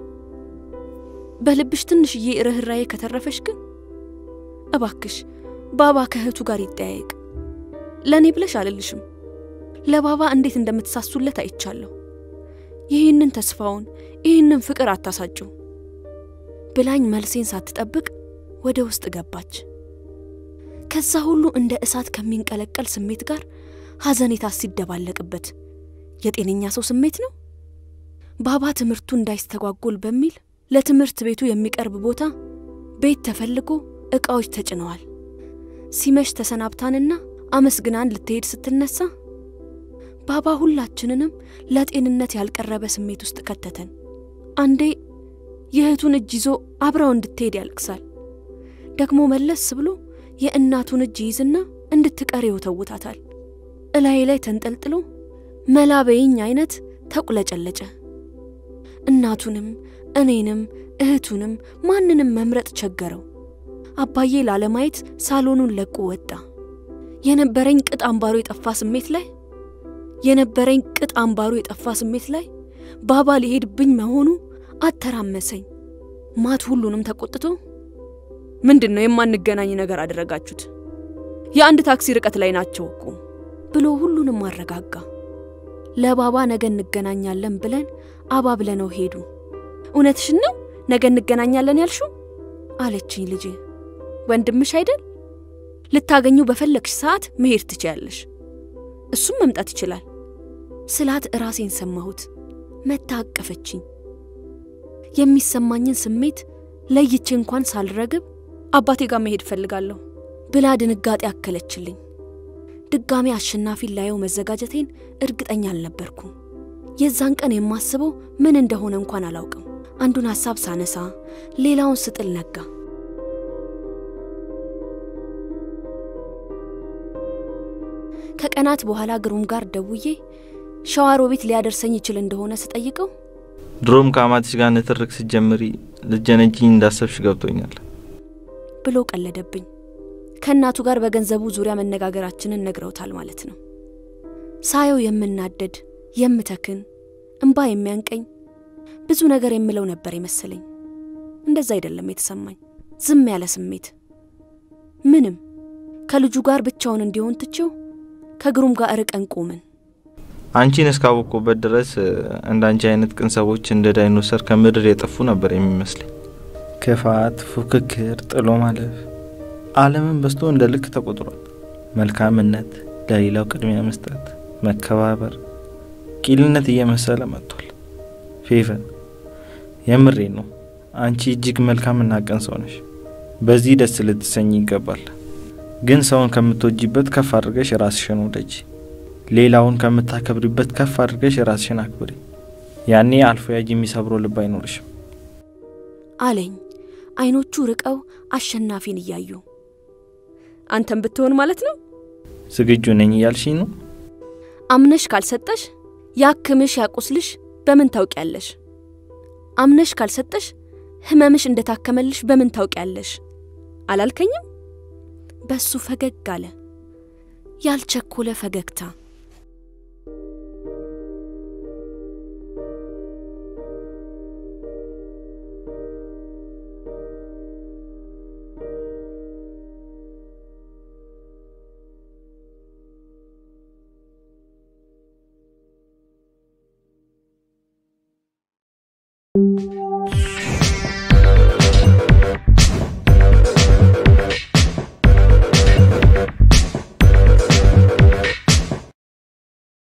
በልብሽ ትንሽዬ ርኅራዬ ከተረፈሽ ግን እባክሽ ባባ ከእህቱ ጋር ይጠያየቅ። ለእኔ ብለሽ አልልሽም፣ ለባባ እንዴት እንደምትሳሱለት አይቻለሁ። ይህንን ተስፋውን ይህንን ፍቅር አታሳጭው ብላኝ መልሴን ሳትጠብቅ ወደ ውስጥ ገባች። ከዛ ሁሉ እንደ እሳት ከሚንቀለቀል ስሜት ጋር ሐዘኔታ ሲደባለቅበት የጤነኛ ሰው ስሜት ነው። ባባ ትምህርቱ እንዳይስተጓጎል በሚል ለትምህርት ቤቱ የሚቀርብ ቦታ ቤት ተፈልጎ ዕቃዎች ተጭነዋል። ሲመሽ ተሰናብታንና አመስግናን ልትሄድ ስትነሳ ባባ ሁላችንንም ለጤንነት ያልቀረበ ስሜት ውስጥ ከተተን። አንዴ የእህቱን እጅ ይዞ አብራው እንድትሄድ ያልቅሳል። ደግሞ መለስ ብሎ የእናቱን እጅ ይዝና እንድትቀር ይወተውታታል። እላዬ ላይ ተንጠልጥሎ መላበይኝ አይነት ተቁለጨለጨ። እናቱንም እኔንም እህቱንም ማንንም መምረጥ ቸገረው። አባዬ ላለማየት ሳሎኑን ለቆ ወጣ። የነበረኝ ቅጥ አምባሮ የጠፋ ስሜት ላይ የነበረኝ ቅጥ አምባሩ የጠፋ ስሜት ላይ ባባ ሊሄድብኝ መሆኑ አተራመሰኝ። ማት ሁሉንም ተቆጥቶ ምንድን ነው የማንገናኝ ነገር አደረጋችሁት? የአንድ ታክሲ ርቀት ላይ ናቸው እኮ ብሎ ሁሉንም አረጋጋ። ለባባ ነገ እንገናኛለን ብለን አባብለነው ሄዱ። እውነትሽን ነው ነገ እንገናኛለን ያልሹ አለችኝ ልጄ። ወንድምሽ አይደል? ልታገኙ በፈለግሽ ሰዓት መሄድ ትችያለሽ፣ እሱም መምጣት ይችላል ስላት እራሴን ሰማሁት። መታ አቀፈችኝ። የሚሰማኝን ስሜት ለይቼ እንኳን ሳልረግብ አባቴ ጋር መሄድ እፈልጋለሁ ብላ ድንጋጤ አከለችልኝ። ድጋሜ አሸናፊን ላየው መዘጋጀቴን እርግጠኛ አልነበርኩም። የዛን ቀን የማስበው ምን እንደሆነ እንኳን አላውቅም። አንዱን ሐሳብ ሳነሳ ሌላውን ስጥል ነጋ። ከቀናት በኋላ ግሩም ጋር ደውዬ ሸዋሮቢት ሊያደርሰኝ ይችል እንደሆነ ስጠይቀው ድሮም ከአማትሽ ጋር ንትርክ ስትጀምሪ ልጀነጂኝ እንዳሰብሽ ገብቶኛል ብሎ ቀለደብኝ። ከእናቱ ጋር በገንዘቡ ዙሪያ መነጋገራችንን ነግረውታል ማለት ነው። ሳየው የምናደድ የምተክን፣ እምባ የሚያንቀኝ ብዙ ነገር የምለው ነበር የመሰለኝ። እንደዛ አይደለም የተሰማኝ፣ ዝም ያለ ስሜት ምንም። ከልጁ ጋር ብቻውን እንዲሆን ትቼው ከግሩም ጋር ርቀን ቆምን። አንቺን እስካወቅኩበት ድረስ እንዳንቺ አይነት ቅን ሰዎች እንደ ዳይኖሰር ከምድር የጠፉ ነበር የሚመስለኝ። ክፋት፣ ፉክክር፣ ጥሎ ማለፍ ዓለምን በስቶ እንደ ልክ ተቆጥሯል። መልካምነት፣ ለሌላው ቅድሚያ መስጠት፣ መከባበር ቂልነት እየመሰለ መጥቷል። ፌቨን የምሬ ነው። አንቺ እጅግ መልካምና ቅን ሰው ነሽ። በዚህ ደስ ልትሰኝ ይገባል። ግን ሰውን ከምትወጂበት ከፍ አድርገሽ ራስሽን ውደጂ። ሌላውን ከምታከብሪበት ከፍ አድርገሽ ራስሽን አክብሪ። ያኔ አልፎ ያጅ የሚሰብረው ልብ አይኖርሽም አለኝ፣ አይኖቹ ርቀው አሸናፊን እያዩ። አንተም ብትሆን ማለት ነው ዝግጁ ነኝ እያልሽኝ ነው? አምነሽ ካልሰጠሽ ያክምሽ ያቁስልሽ በምን ታውቂያለሽ? አምነሽ ካልሰጠሽ ህመምሽ እንደታከመልሽ በምን ታውቂያለሽ? አላልከኝም? በሱ ፈገግ አለ፣ ያልቸኮለ ፈገግታ